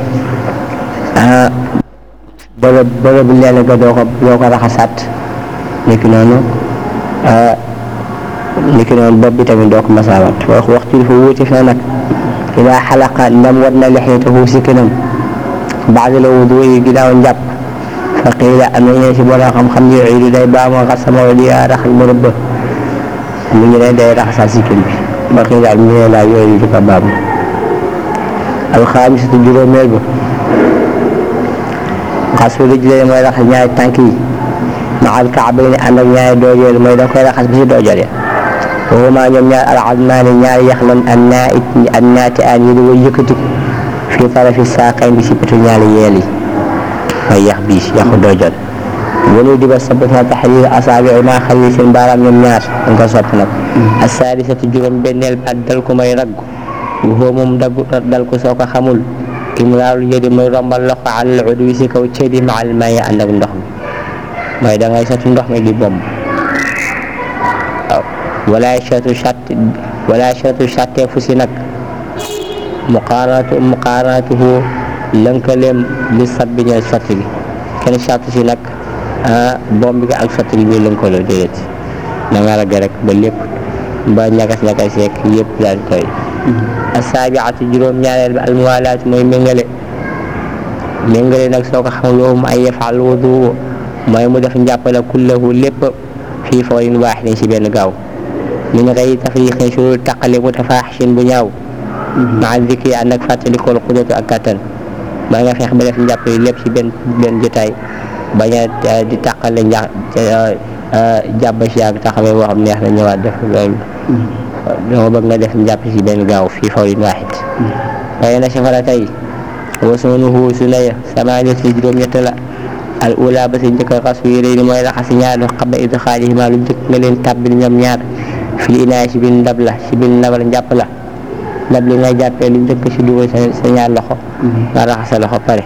A: ah borob borobu leeli ga doo ko doo ko raxasaat nekk noonu niki noonu bopp bi tamit doo ko masaawaat wax waxtu dafa wuute fi nag ila xalaqa ndam war na lexeetahu sikkinam baada la wudu yi ginnaaw njàpp fa qiila am na ñeen si borom xam-xam yu iidu day baamu xasama wa di raxas bërëb ba mu ñu ne day raxasaat sikkin bi ba qiila am ñu ne laa yooyu du ko baamu alxaamisatu juróomeel ba xasu rijlayni mooy raxas ñaari tànk yi maal kaabayni ànd ak ñaari doojeel mooy da koy raxas bi si doojeel ya waxuma ñoom ñaar alazmaani ñaari yax lan an naa it an naati aan yi di way yëkkati fii tarafi saaqayn bi si petu ñaari yeel yi mooy yax bii yaxu doojeel wanu diba sabb na taxriir asaabi ma xalli seen baaraam ñoom ñaar dañ ko sopp nag asaadisatu juróom benneel ak dal ko may raggu waxoo moom daggu dal ko soo ko xamul imraaru yëdi mooy rombal loxo alal udwi si kaw cëdi ma al may ànd ak ndox mi mooy da ngay sotti ndox mi di bomb waaw wala chatu chat wala chatu chatte fu si nag muqaaratu muqaaratuhu lënkaleem li sat bi ñooy sotti bi kenn chat si nag bomb bi ak sotti bi ñuy lënkaloo déedéet da nga ragg rek ba lépp ba ñagas ñagas yeeg yëpp daal koy asaabiatu juróom ñaareel bi almuwalaatu mooy méngale méngale nag soo ko xam loolu ay yafaal wudu mooy mu def njàppale kullahu lépp fii fawrin waaxidin ci benn gaaw min gayri tafriqin su taqale mutafaaxishin bu ñaaw maa zikri ànd ak fàttalikool xudratu ak kattan ba nga feex ba def njàppale lépp ci benn benn jotaay bañ a di taqale nja jàpp si ak taxawee boo xam neex na ñëwaat def loolu dama bëgg nga def njàpp ci benn gaaw fii fawrin waaxid waaye na safara tey wa sunuhu sunaya samaaniyatu juróom-ñett la al ula ba si njëkk a xas yu rëy ni mooy raxas ñaar loxo xaba id xaalihima lu njëkk nga leen tàbbil ñoom ñaar fil inaay si biir ndab la si biir ndab la njàpp la ndab li ngay jàppee lu njëkk si dugal sa sa ñaar loxo nga raxas sa loxo pare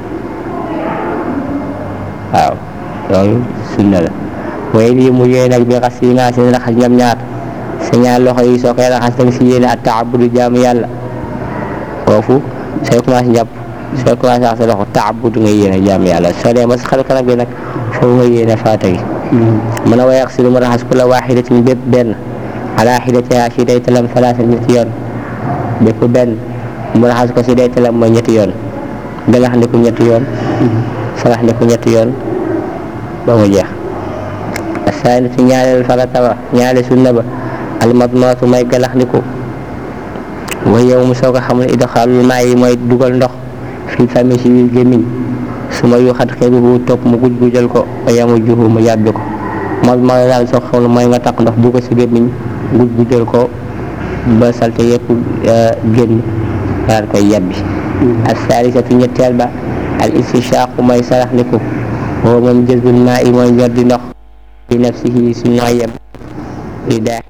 A: waaw loolu sunna la waaye lii mu yéene nag bi xas yi nga seen raxas ñoom ñaar sa ñaar loxo yi soo koy raxas danga si yéene at taabudu jaamu yàlla foofu sooy commencé jàpp sooy commencé raxas sa loxo taabudu nga yéene jaamu yàlla soo dee ba sa xar kanam bi nag foofu nga yéene faata gi mën a wayax si lu mu raxas ku la waaxidatin bépp benn ala xidatiha si day talam salaasa ñetti yoon bépp benn mu raxas ko si day talam mooy ñetti yoon galax ndiku ñetti yoon salax ndiku ñetti yoon ba mu jeex asaani si ñaareel farata ba ñaareel sunna ba almadmaatu may galax ndiku wa yow mu soo ko xam ne idxaalul maa yi mooy dugal ndox fii fami si biir gémmiñ su ma yu xat xeeruhu topp mu guj gujal ko wa yamu juhu mu yàbbi ko moom mooy daal soo xam ne mooy nga takk ndox dugg si gémmiñ guj gujal ko ba salte yëpp génn daal koy yàbbi ak saalisatu ñetteel ba al istishaaqu mooy sarax ndiku woo moom jëzbul maa yi mooy ñor di ndox bi nafsihi si nooyem di daaxil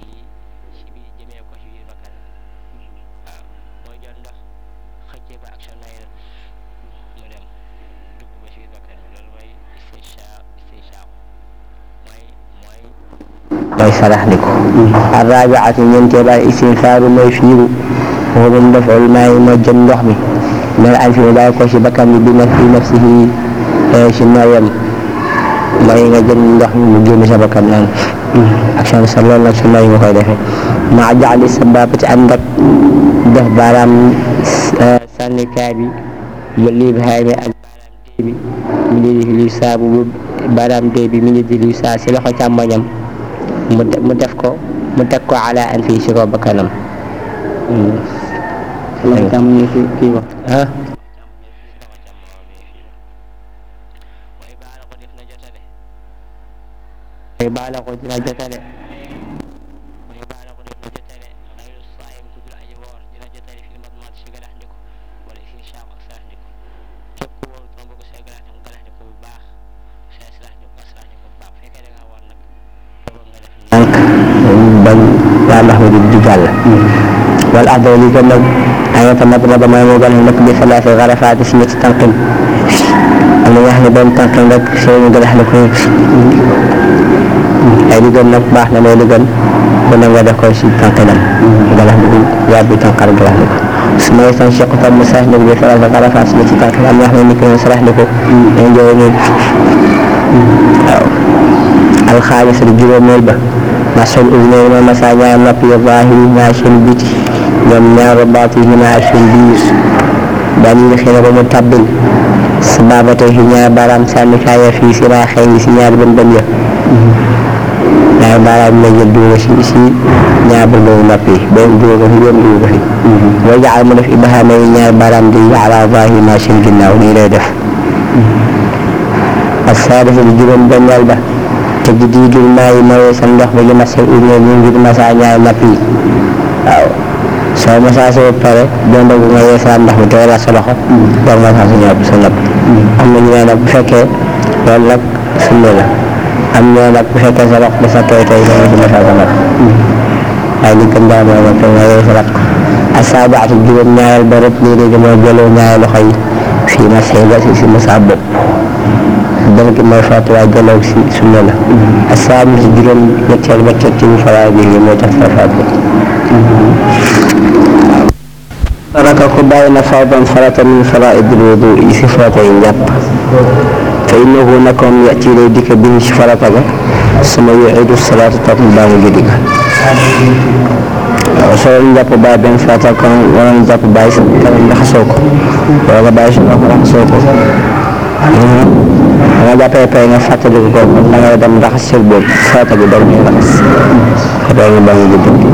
A: mooy sarax ndiku arrabiatu ñeenteel al istinfaaru mooy fiiru woo moom dafal maa yi mooy jën ndox mi mel an fi mu bàyyi ko si bakkan bi bi naf fi nafsihi si nooyem mooy nga jël ndox mi mu génn sa bakkan naan ak sa sa loolu nag su nooy nga koy defee maa jaxli sa baabati ànd ak def baaraam sànnikaay bi ba lii xaay mi ak baaraam dee bi mi ngi di luy saa bu baaraam dee bi mi ngi di luy saa si loxo càmmoñam mu mu def ko mu teg ko ala an fii si ko bakkanam
B: loxo càmmoñ fi kii wax
A: ah mooy baala ko dina jotale mooy baala ko dina jotale xayru saayim ku dul aji woor dina jotale fi madmat si galax ndiku wala si saam ak sarax ndiku képp ku wóor dama bëgg say galax ndiku galax ndiku bu baax say sarax ndiku ak sarax ndiku bu baax fekkee da ngaa woor nag boobu nga def nànk bañ waa ndax mi di di jàll wala afdal li gën nag ay nga tamat na ba may moo gën a nekk bi salaasi xarafaati si ñetti tànqin am na ñoo xam ne benn tànqin rek seen galax ndiku ay li gën nag baax na mais li gën bu ne nga def ko si tànqinam galax ndiku yaat bi tànqal galax ndiku su ma yeesoon Cheikh Tam mu sarax ndiku bi faral di xarafaat si ñetti tànqin am na ñoo xam ne nit ki sarax ndiku dañ jooy nii waaw alxaamisa di juróomeel ba masul usnayni mooy masa ñaar nopp ya zaahiri ñaar seen biti ñoom ñaar baatini ñaar seen biir daan yi xëy na ba mu tàbbil sabaabatay si ñaar baaraam sànnikaay ya fii si raaxee yi si ñaar bën bën ya ñaar baaraam la jël dugal si si ñaar bën bën nopp yi benn dugal ko fi benn dugal ko fi boo jaxal mu def ibahaama yi ñaar baaraam di ala zaahiri ñaar seen ginnaaw nii lay def asaadisa di juróom benneel ba te di diidul maa yi mooy sa ndox ba li masal une ñu ngir masa ñaari napp yi waaw soo masa sa ba pare doon dogu nga yeesal ndox mi te wala sa loxo door masa sa ñaar sa napp am na ñu ne nag bu fekkee loolu nag sunna la am ñoo nag bu fekkee sa loxo dafa tooy tooy nga ci masa sa napp waaye li gën daal mooy nag te nga yeesalaat ko asaabaatu juróom ñaareel ba rek lii léegi mooy jëloo ñaari loxo yi fii masay ba si si masa bopp dana gi mooy faatu waaye jëloo si sunna la asaamu si juróom ñetteel ba teg ci faraa bi yi moo tax sa faatu saraka ku bàyyi na fardan farata min faraidil wudu yi si farata yi njàpp fa innahu nakoon yati lay dikk bi si farata ga suma yuidu salaatu topp mu baa mu julli ga waaw soo njàpp bàyyi benn farata kon wala njàpp bàyyi sa kanam raxasoo ko wala nga bàyyi sa loxo raxasoo ko nga jàppee pare nga fàttaliku ko da ngay dem raxas sër boobu farata bi daw ñuy raxas doo ñu ba mu gudd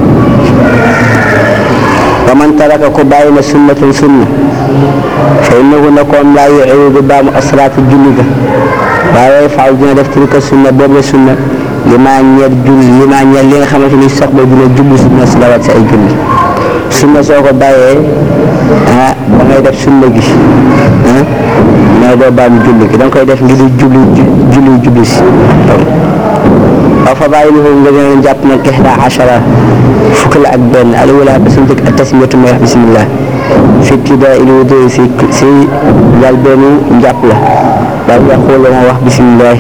A: wa man taraka ko bàyyi na sunnatan sunna fa innahu nakoon laa yu'iidu baamu asraatu julli ga waaye faaw dina def tilka sunna boobu la sunna li maa ñeer julli li maa ñeer li nga xamante ni soxla dina jublu sunna si lawat si ay julli sunna soo ko bàyyee ah ba ngay def sunna gi ah mooy doo baam julli gi da nga koy def ngir julli julli julli si waaw fa bàyyi lu nga leen jàpp nag ihda achara fukk la ak benn alawala ba su njëkk ak tasmiyatu mooy wax bismillah fi ibtidaa il wudu si si jàll benn njàpp la daal yaqul ma wax bismillah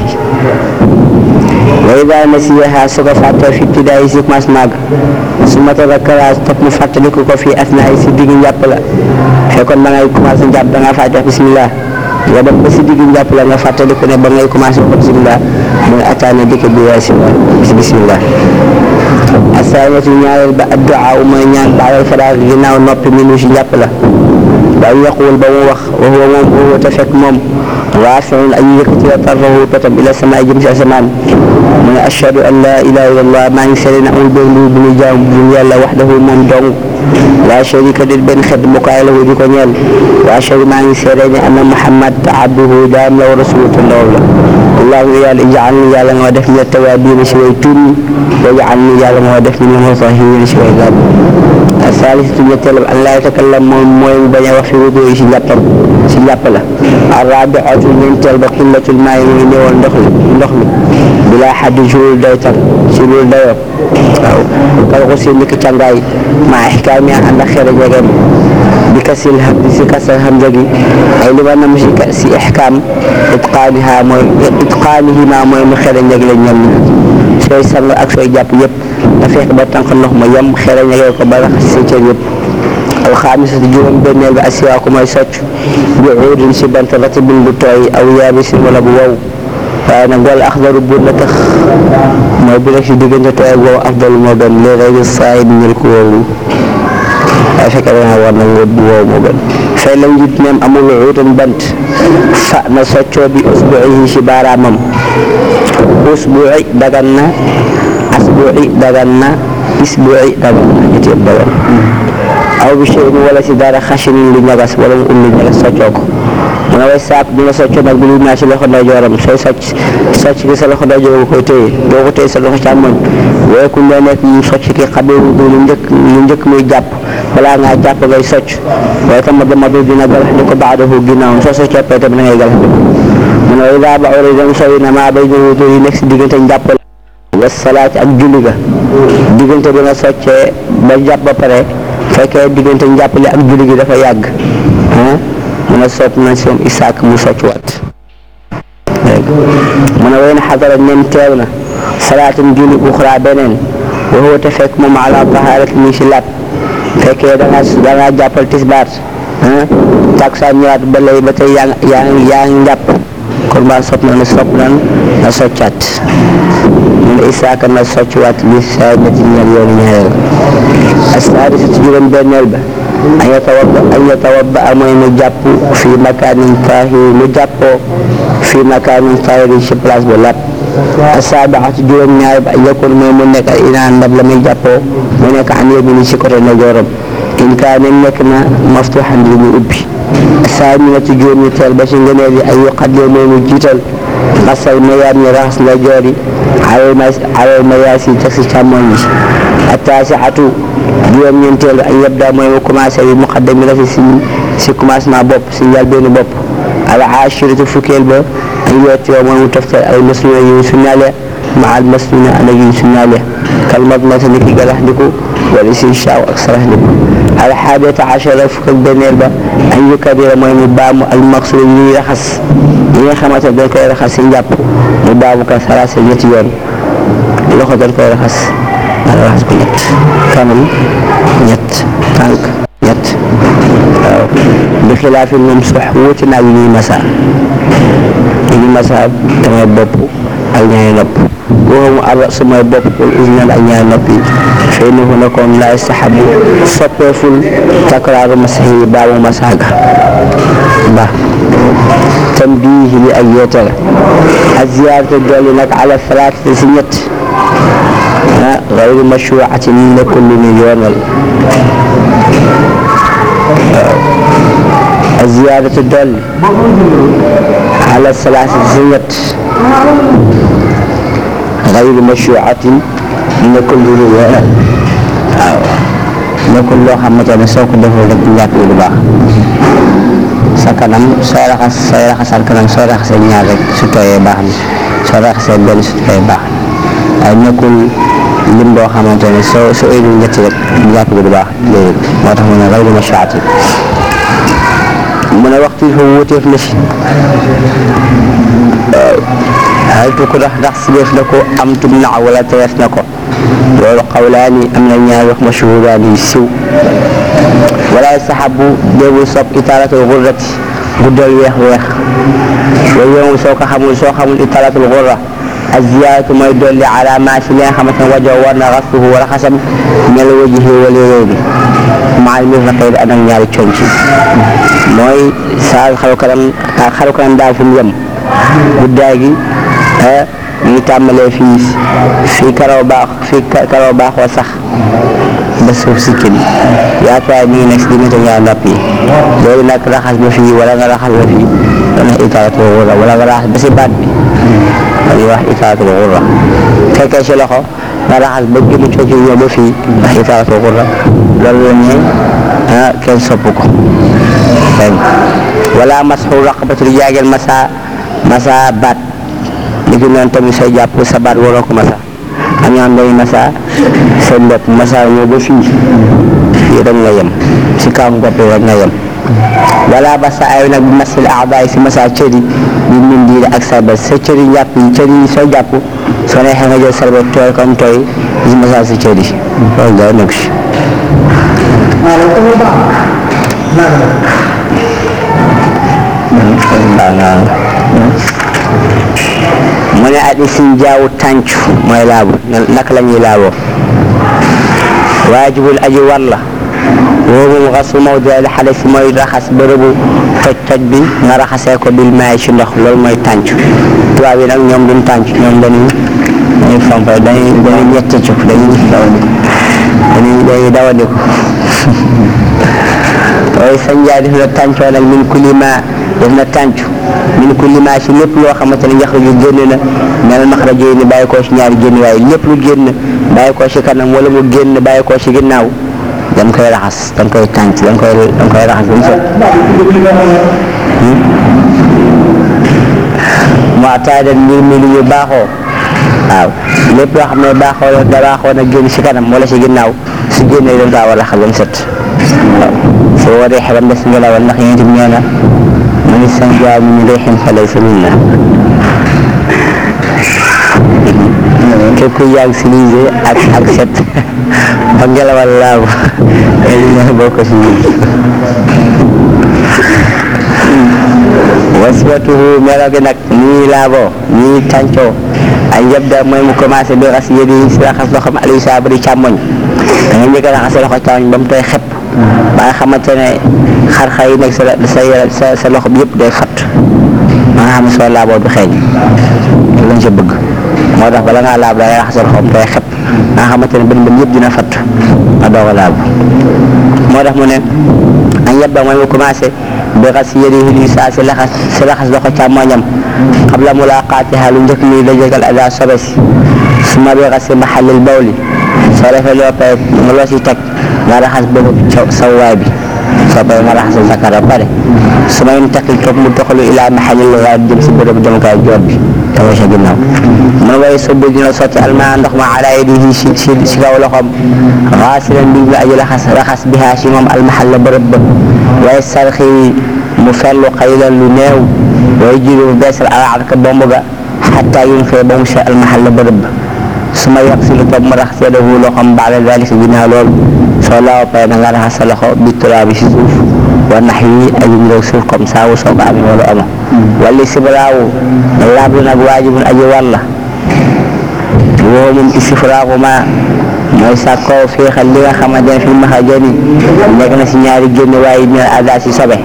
A: wa ida nasiyaha su ko fàttee fi ibtidaa yi si commencement ga su ma tadakkara topp mu fàttaliku ko fii asnaa yi si digg njàpp la fekkoon ba ngay commencé njàpp da ngaa fàtte wax bismillah nga dem ba si digg njàpp la nga fàttaliku ne ba ngay commencé wax bismillah mooy ataana dikk bi waay si si bismillah asaanatu ñaareel ba addu'a mooy ñaan ba'dal faraag ginnaaw noppi minu si njàpp la waaye yaqul ba mu wax wa huwa moom huwa te fekk moom raafi'un ay yëkkati la tarfahu petam ila samaa jëm si asamaan mu ne ashhadu an laa ilaaha illallah maa ngi seede ne amul benn bu ñu jaam bu yàlla wahdahu moom dong laa sharika lahu benn xeet bu kaay la di ko ñeel wa ashhadu maa ngi seede ne anna Muhammad abduhu jaam la wa rasuluhu te ndaw la allahumma yàlla ij'alni yàlla nga ma def min at-tawaabiin si way tuub wa ij'alni yàlla nga ma def min al-mutahhiriin si way laab asalisatu ñetteelam an laa yatakallam moom mooy mu bañ a wax fi wudu yi si njàppam si njàpp la arrabiatu ñeenteel ba xillatul maa yi muy néewal ndox mi ndox mi bilaa xaddi si loolu day tar si loolu dayoo waaw kal ko si niki càngaay maa ixkaami ànd ak xere jegeem bi kasil hamdi si kasal hamza gi ay li ma nam si si ixkaam itqaaniha mooy itqaanihima mooy mu xere njeg la ñoom ñi sooy sang ak sooy jàpp yëpp da fekk ba tànk ndox ma yem xere ñegee ko ba raxas si cër yëpp alxaamisatu juróom benneel ba asiwaaku mooy socc bi uudin si bant ratibin bu tooy aw yaabisin wala bu wow waaye nag wala axdaru bu na tax mooy bu nekk si diggante tooy ak wow afdal moo gën li rek saay bi ñël ko wóolu waaye fekk da nga war na nga bu wow moo gën fay lam jit neem amul uutan bant fa na soccoo bi usbuihi si baaraamam usbui dagan na asbui dagan na isbui dagan na ñetti yëpp dagan aw bi chey wala si dara xasinin lu ñagas wala mu um lu ñagas soccoo ko mu ne way saak bi nga soccoo nag bi lu naa si loxo ndeyjooram sooy socc socc gi sa loxo ndeyjoor nga koy téye doo ko téye sa loxo càmmoñ waaye ku ne nekk mu socc ki xabiru du lu njëkk lu njëkk muy jàpp balaa ngaa jàpp ngay socc waaye tam dama du dina galax ni ko baadahu ginnaawam soo soo coppee tamit da ngay galax ni ko mu ne way daa ba ore dem sowi na maa bay wudu yi nekk si diggante njàpp wa salaat ak julli ga diggante bi nga soccee ba jàpp ba pare fekkee diggante njàppale ak julli gi dafa yàgg ah mun a sopp na si moom isaak mu socc waat dégg mu ne wey na xadara nen teew na salaatum julli uxra beneen wa huwa te fekk moom ala taharat mi si laat fekkee da nga da nga jàppal tisbaar ah takusaan ñëwaat ba lay ba tey yaa ngi yaa ngi yaa ngi njàpp kon ba sopp na ne sopp nan na soccaat mu ne isaaka na soccuwaat li saa ñetti ñeel yoonu ñaareel asaadisatu juróom benneel ba an yatawadda an yatawadda mooy mu jàpp fi makaanin taahir mu jàppoo fi makaanin taahir ci place bu lab asaabaatu juróom ñaar ba yakun mooy mu nekk ay inaan ndab la muy jàppoo mu nekk an yamini ci côté ndeyjooram in kaane nekk na maftuxan li mu ubbi asaaminatu juróom ñu teel ba ci ngëneel yi ay yuqaddim mooy mu jiital xasal mayaat ñi raxas ndeyjoor yi alal mayaas yi teg si càmmoñ yi attaasiatu juróom-ñeenteel ay yabda mooy mu commencé bi muqaddami la si si commencement bopp si njëlbéenu bopp al aashiratu fukkeel ba ay yootiyoo mooy mu toftal al masnuna yu ñu sunnaale ma al masnuna ana yu ñu sunnaale kal madmata ni ki galax ndiku wala si shaaw ak sarax ndiku al xaadiyata ashara fukk ak benneel ba an yukabira mooy mu baamu al maqsuud yi ñuy raxas yi nga xamante ne dañ koy raxas si njàpp mu baamu ka salaasa ñetti yoon loxo dañ koy raxas wala raxas ko ñett kanam ñett tànk ñett waaw bi xilaafi moom sox wuute naa yi ñuy masa yi ñuy masa damay bopp ak ñaari nopp waxumu ar su mooy bopp wala usnan ak ñaari nopp yi fay na fu nekkoon laa saxabu soppeeful takraaru masax yi baamu masaaga ba tambiih li ak yeete la ak ziyaarate dolli nag ala salaatati si ñett ah gayru mashruucatin nekkul lu ñu yoonal waaw ak ziyaarate dolli ala salaatati si ñett gayru mashruucatin nekkul lu ñu yoonal waaw
B: nekkul loo xamante ne soo ko deful rek njàpp yi du baax sa kanam sooy raxas sooy raxasal kanam soo raxasee ñaar rek su tooyee baax na soo raxasee benn su tooyee baax na waaye nekkul lim boo xamante ne soo soo indi ñetti rek njàpp bi du baax déedéet moo tax mu ne raw dina shaati mu ne waxtu yi fa wuuteef na si hal tu ko ndax ndax si def na ko am tum na wala terees na ko loolu xawlaani am na ñaari wax mashhuuraan yu siw wala saxabu déegul sopp itaalatul xurrati guddal weex weex loolu yow soo ko xamul soo xamul itaalatul xurra ak ziyaaratu mooy dolli ala maa si li nga xamante ne wajoo war na rasluhu wala xasam mel wajihi wala réew bi maal mir na xëy ànd ak ñaari conc mooy saa xaru kanam xaru kanam daal fi mu yem guddaay gi mu ngi tàmbalee fii fii karaw baax fii karaw baaxoo sax ba suuf si kii yaatuwaay mi ngi nekk si diggante ñaari nopp yi loolu nag raxas ba fii wala nga raxas ba fii dana itaalatul xurra wala nga raxas ba si baat bi dañuy wax itaalatul xurra fekkee si loxo nga raxas ba jëmu cooci ñëw ba fii wax itaalatul xurra loolu la ñu ah kenn sopp ko dégg wala masxu raqabati du jaageel masa masa baat li ki noonu tamit sooy jàpp sa baat waroo ko masa am ñoo xam dañuy masa seen bopp masa ñëw ba fii fii rek nga yem si kaw bopp rek nga yem wala ba sa ay nag bi masil aadaay si masa cëri bi min diir ak sarbet sa cëri njàpp yi cëri yi soo jàpp soo neexee nga jël sarbet tooy comme tooy si masa si cëri loolu dara nekk si mu ne at isin jaawu tàncu mooy laabu naka la ñuy laaboo waajibul aji war la woowu xasu mawdi al xadas mooy raxas bërëbu toj toj bi nga raxasee ko bil maay ci ndox loolu mooy tàncu tubaab yi nag ñoom duñ tàncu ñoom dañuy dañuy fomp dañuy dañuy ñetti cuf dañuy dañuy dañuy dawandiku waaye sañ jaay def na tàncoo nag min kulli ma def na tàncu min kulli ma si lépp loo xamante ne yaxruju génn na mel maxrajo ni bàyyi koo si ñaari génn waaye lépp lu génn bàyyi koo si kanam wala mu génn bàyyi koo si ginnaaw dañ koy raxas dañ koy tànc dañ koy dañ koy raxas ba mu set moo tax dañ mbir mi lu ñu baaxoo waaw lépp loo xam ne baaxoo la da baaxoo na génn si kanam wala si ginnaaw su génnee dañ kaa war a raxas ba mu set waaw soo waree xelam des ngelawal ndax yéen itam nee na man istanjaa min riixin falaysa minna képp kuy yàgg si liise ak ak set ba ngelawal laabu ne boo ko si waswatuhu melo gi nag nii laaboo nii tàncoo ay yabda mooy mu commencé bi raxas yédi si raxas loxoom aliou saa bari càmmoñ da nga njëkk a raxas sa loxo càmmoñ ba mu tooy xepp ba nga xamante ne xar-xar yi nekk sa sa sa loxo bi yëpp day fat ba nga xam ne soo laaboo du xeeñ loolu lañ sa bëgg moo tax bala ngaa laab da ngay raxas sa loxo mu tooy xepp ba nga xamante ne bën bën yëpp dina fat nga doog a laab moo tax mu ne an yabda mooy mu commencé bi raxas yadihi li saa si laxas si laxas loxo càmmoñam qabla mulaqaatiha lu njëkk muy dajegal ada sobe si suma bi raxas si maxallil bawli soo defee loo pare nga loo si teg nga raxas boobu sawwaay bi soo paree nga raxas sa zakar ba pare su ma intaqil toog mu doxalu ilaa maxallil gaayib jëm si bërëb jëmukaay joor bi te sa ginnaaw mun waaye soo bëgg dina sotti almaa ndox ma ala yadihi si si si kaw loxoom xaasilan bi la aji raxas raxas bihaa si moom almaxal la bërëb ba waaye sarxi mu fellu xaylan lu néew waaye jiitu mu beesal alaat ka bomb ga xataa yun fee ba mu se almaxal la bërëb ba su ma yàq si lu toog mu raxas yadahu loxoom baada dalika ginnaaw loolu soo laaw pare na nga raxas sa loxo bi turaabi si suuf wa nax yi ak yu niroog suuf comme ça wu soo ko amee wala ama wala sibraawu laab lu nag waajibun aji war la woo moom istifraagu ma mooy sàkkoo féexal li nga xamante ne fi maxajani nekk na si ñaari génn waaye dina ada si sobe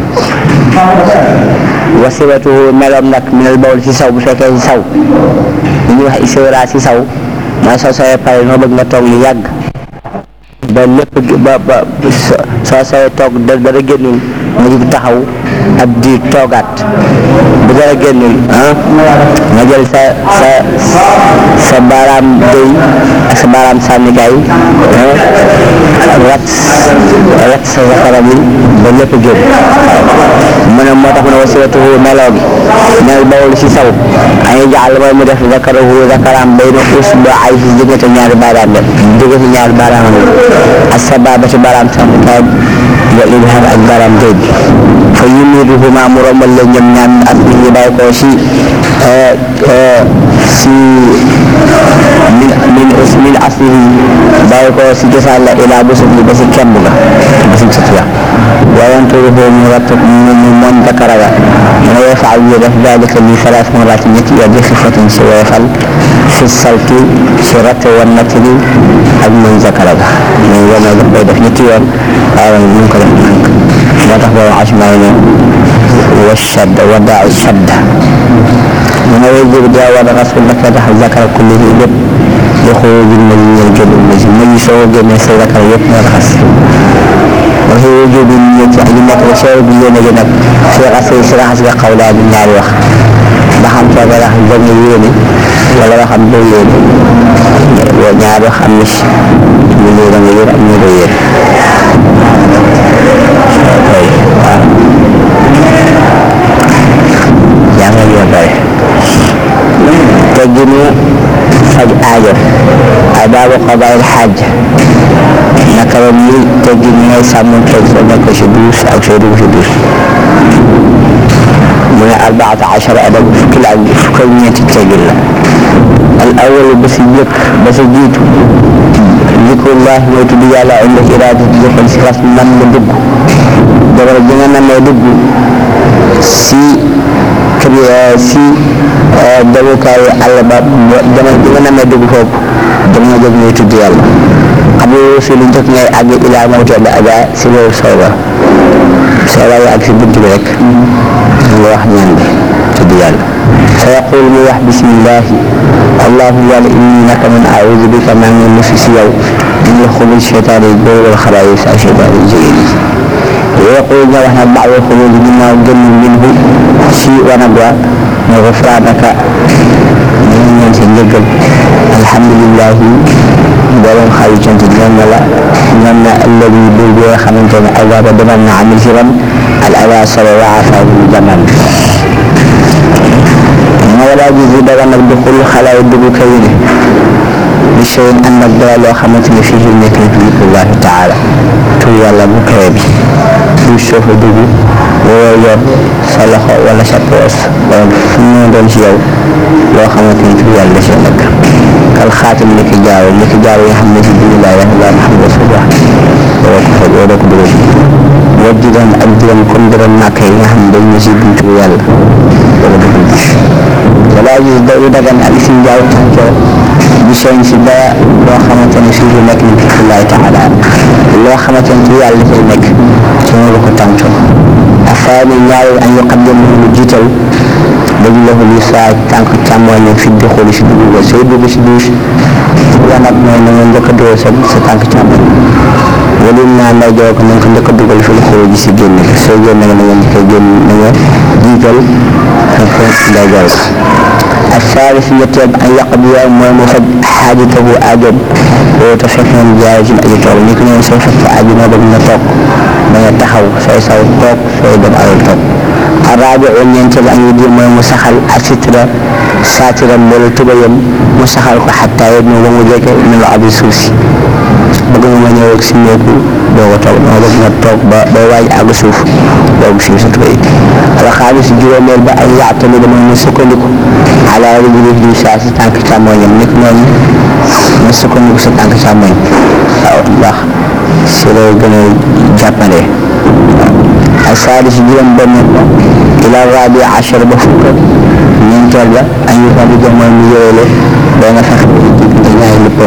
B: wasibatu meloom nag minal bawl si saw bu fekkee si saw li ñuy wax istifraa si saw mooy soo sawee pare noo bëgg nga toog lu yàgg ba lépp ba ba soo sawee toog da dara génnul nga jug taxaw ab diir toogaat bu dara génnul ah nga jël sa sa sa baaraam déy ak sa baaraam sànnikaay rat rat sa zakara bi ba lépp génn mu ne moo tax mu ne wasilatuhu meloo gi mel bawul si saw ay jaal mooy mu def zakarahu zakaraam bay na usbu ay si diggante ñaari baaraam la diggante ñaari baaraam la ak sa baaba ci baaraam sànnikaay bi wa ibham ak baaraam déy bi fa yumiruhuma mu rombal leen ñoom ñaan ak nit ñi bàyyi ko si si min min min aslihi bàyyi ko si cosaan la ilaa busut li ba si kemb ga ba si sut ya wayanturuhu mu ratt mu mu moon zakara ga mu yefaal yu def dalika li salaas maraat ñetti yoon bi xifatin si woyofal fi salti si ratt wan natili ak moon zakara ga muy wane daf koy def ñetti yoon waaye mu ngi ko def nànk moo tax boobu asmaa ne wa shadda wa daa shadda mu ne way jëbi daa war a rasul naka tax zakara kulli yi lépp di xuruj ma ñu ñëw génn ma si ma soo génnee sa zakara yëpp nga raxas waxi wujub bi ñu ci aji nekk ba soo bi yéene gi nag si raxas si raxas nga xaw laa di ñaari wax ba xam soo ko raxas ba nga yéene wala ba xam doo yéene ñaari wax am na si ñu ne da nga yéen ak ñu doo yéen waaw jàngal yoo bare tegginu faj aajo ay baabu qadaa'il xaaj naka la ni teggin yi ngay sàmm teg soo nekk si duus ak soo dugg si duus mu ne arbaata achara adab fukki la ak fukk ak ñeenti teggin la al awal ba si jëkk ba si jiitu zikrullah mooy tudd yàlla inda iraada jëfal si xas nam nga dugg jabar ji nga namee dugg si kër si demukaayu àll ba jamono bi nga namee dugg foofu jamono jooju ngay tudd yàlla xam nga si lu njëkk ngay àgg ilaa mawte ba aja si loolu sooba sooba yi ak si bunt bi rek nga wax ñaan bi tudd yàlla fa yaqul mu wax bismillahi allahu yàlla inni naka man aaudu bika maa ngi musi si yow min la xuruj seytaane yi góor wal xabaayis ak seytaane yi jigéen yi yaqul nga wax nag baax xuruj ginnaaw génn minhu si wanag wa ne gufraanaka ñu ngi ñaan sa njëggal alhamdulilahi mboolem xayu cant ñoom na la ñoom na alladi bur bi nga xamante ne azaba demal na amil si ran al ada solo wa afahu jaman ma wala ji si daga nag du xul xalaay dugg kaw ne bi cheyin ànd ak dara loo xamante ne fii nekk na zikrullahi taala tur yàlla bu kawe bi du soofa dugg woo yor sa loxo wala sa poos wala fu mu doon ci yow loo xamante ni tur yàlla da cee nekk kal xaatim ni ki jaaw ni ki jaaw yi nga xam ne si biir laa ilaha illa Muhammad rasulullah wala ko fa wala ko dugal wajj doon ak juróom comme juróom nàkk yi nga xam ne dañ ne si buntu yàlla wala ko dugg wala gis da yu dagan ak si jaaw tàncoo bi seen si dara loo xamante ne fii nekk ni zikrullahi taala loo xamante ne tur yàlla dafay nekk ci nga ko tàncoo afaani ñaareel an yuqaddam lu jiital dañu la ko li saa tànk càmmooñ fi di xooli si dugub ba sooy dugg si douche la nag mooy na nga njëkk a dugal sa sa tànk càmmooñ wala naa nday joo ko na nga ko njëkk a dugal fi xool ji si génn soo génn nga na nga njëkk a génn na nga jiital sa nday joo ko ak saari si ñetteel an yàq bi yow mooy mu faj xaajatahu aajoom loolu te fekk moom jaay ci aji toog ni ko ñoom sooy faj sa aajo moo bëgg nga toog da nga taxaw sooy saw toog sooy dem alal toog araabi o ñeenteel an yudi mooy mu saxal asitra saatiram wala tubayam mu saxal ko xataa yet mu ba mu jege min la abi suuf si bëgg nga ma ñëw ak si néegu doo ko toog dama bëgg nga toog ba ba waaj àgg suuf doogu si sa tubay alxaamis juróomeel ba ay yaatami dama mu sukkandiku ala rijli li saa si tànk càmmoñam nit noonu nga sukkandiku sa tànk càmmoñ waaw ndax si lay gën a jàppale ak saadi si juróom benn ila rabi achar ba fukk ñeenteel ba an yu fa di jox mooy mu yowale ba nga fex diggante ñaari léppam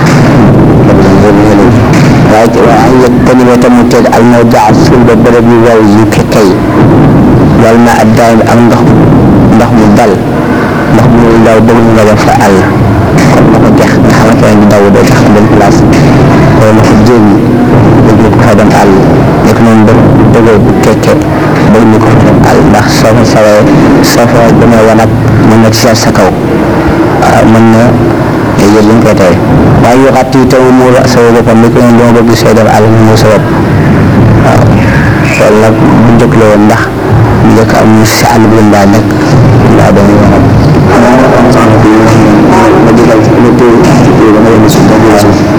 B: waaye ci waa an yëg tamit ba tamu teg al mawdaa suul ba bërëb yu waw yu kekkay wal ma ak daay ak ndox ndox mu dal ndox mu daw bëgg nga def fa àll comme na ko jeex nga xamante ne daw doo tax dem place wala na ko jéem bëgg ko fa dem àll nekk noonu ba dëgër bu kekke bëgg ñu ko fa dem àll ndax soo fa sawee soo fa demee wanag mën na seet sa kaw waaw mën na yëpp ñu koy tere waaye yu xat yi tamu muur sa boppam ni ko ne dama bëgg sooy dem àll mu muur sa bopp waaw loolu nag bu njëkk la woon ndax bu njëkk am ñu si àll bi daa nekk daa doon wanag ma digal ma téye téye dama leen suuf dama leen suuf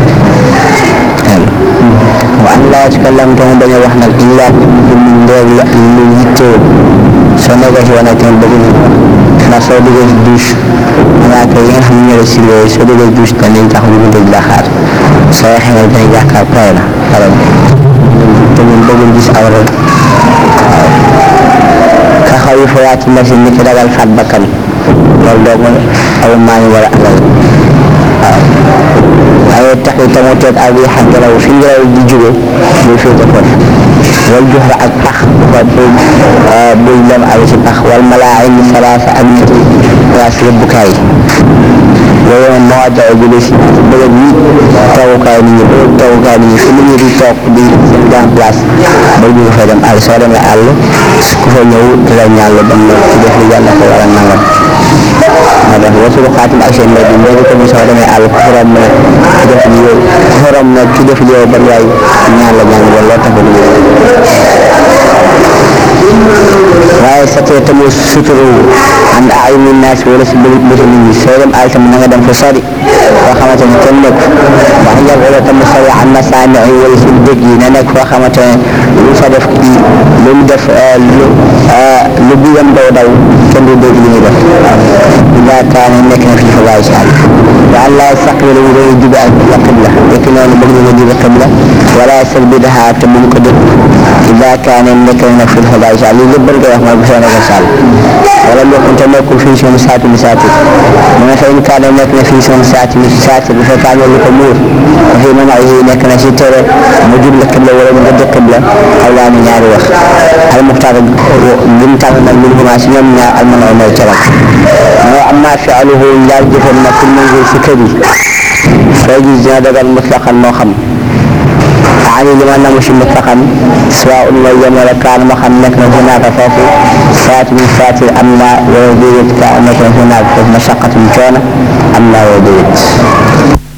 B: wa an laa yatakallam te mu bañ a wax nag illa ndeer la lu yittewoo soo nekkee si wanag tamit bëgg nañ ndax soo duggee si douche malaaka yi nga xam ne ñoo la surveillé soo duggee si douche dañ tax ñu dégg la xaar soo waxee ne dañ yaakaar pare na pare na te ñun bëggul gis awra waaw ka xaw yi fayaati machine ni ki ragal faat bakkan loolu doo mën aw maa ngi war a alal waaw waaye tax yi tamu teet ak yi xam ngelaw fi ngelaw di jóge muy féete foofu wal joxe ak pax ba buy dem ak si pax wal malaayin salaasa ak ñetti place yëbbukaay yooyu moom moo tax jóge si bërëb yi tawukaay nit ñi bërëb tawukaay nit ñi fi nit ñi di toog di seen grand place ba jóge fa dem àll soo demee àll ku fa ñëw di la ñaan la dem ci def li yàlla ko war a nangam moo tax wasu xaatim ak seen mbir mi léegi tamit soo demee àll ku fa romb nag ci def li yow ku fa romb nag ci def li yow ban waay ñaan la ñaan loolu loo tax waaye sa tee tamit suturu ànd ay min naas wala si bëri bëri nit ñi soo dem àll tamit na nga dem fa sori foo xamante ne kenn nekk ndax njab wala tamit sori am na saami ay wala si dëgg yi na nekk foo xamante ne lu fa def kii lu mu def lu lu biyam daw daw kenn du dégg li ñuy def ida kaane nekk na fi fa bàyyi si àll wa allah saqbil mu doon jubi ak la qibla nekk noonu bëgg na nga jubi qibla wala sel bi daxaa te bu mu ko dëpp ida kaane nekk na fi fa bàyyi si àll lii lépp bëgg wax mooy bu soo nekk si àll wala lu xunte nekkul fii seen saati mi saati mu ne fa in kaane nekk na fii seen saati mi saati bu fekkee amee lu ko muur wa fi man ay nekk na si tere mu jublu qibla wala mu dëpp qibla aw laa ni ñaari wax al muxtaar lim tànn nag min huma si ñoom ñaar al man mooy caram moo am naa fi'luhu njaal jëfam nag fi manzil si kër yi soo gis dina dagal mutlaqan moo xam ani li ma namu si mutlaqan soit un mooy yem wala kaan moo xam nekk na hunaaka foofu saati min saati am naa wala déedéet kaa nekk na hunaaka foofu mashaqatun coono am naa wala déedéet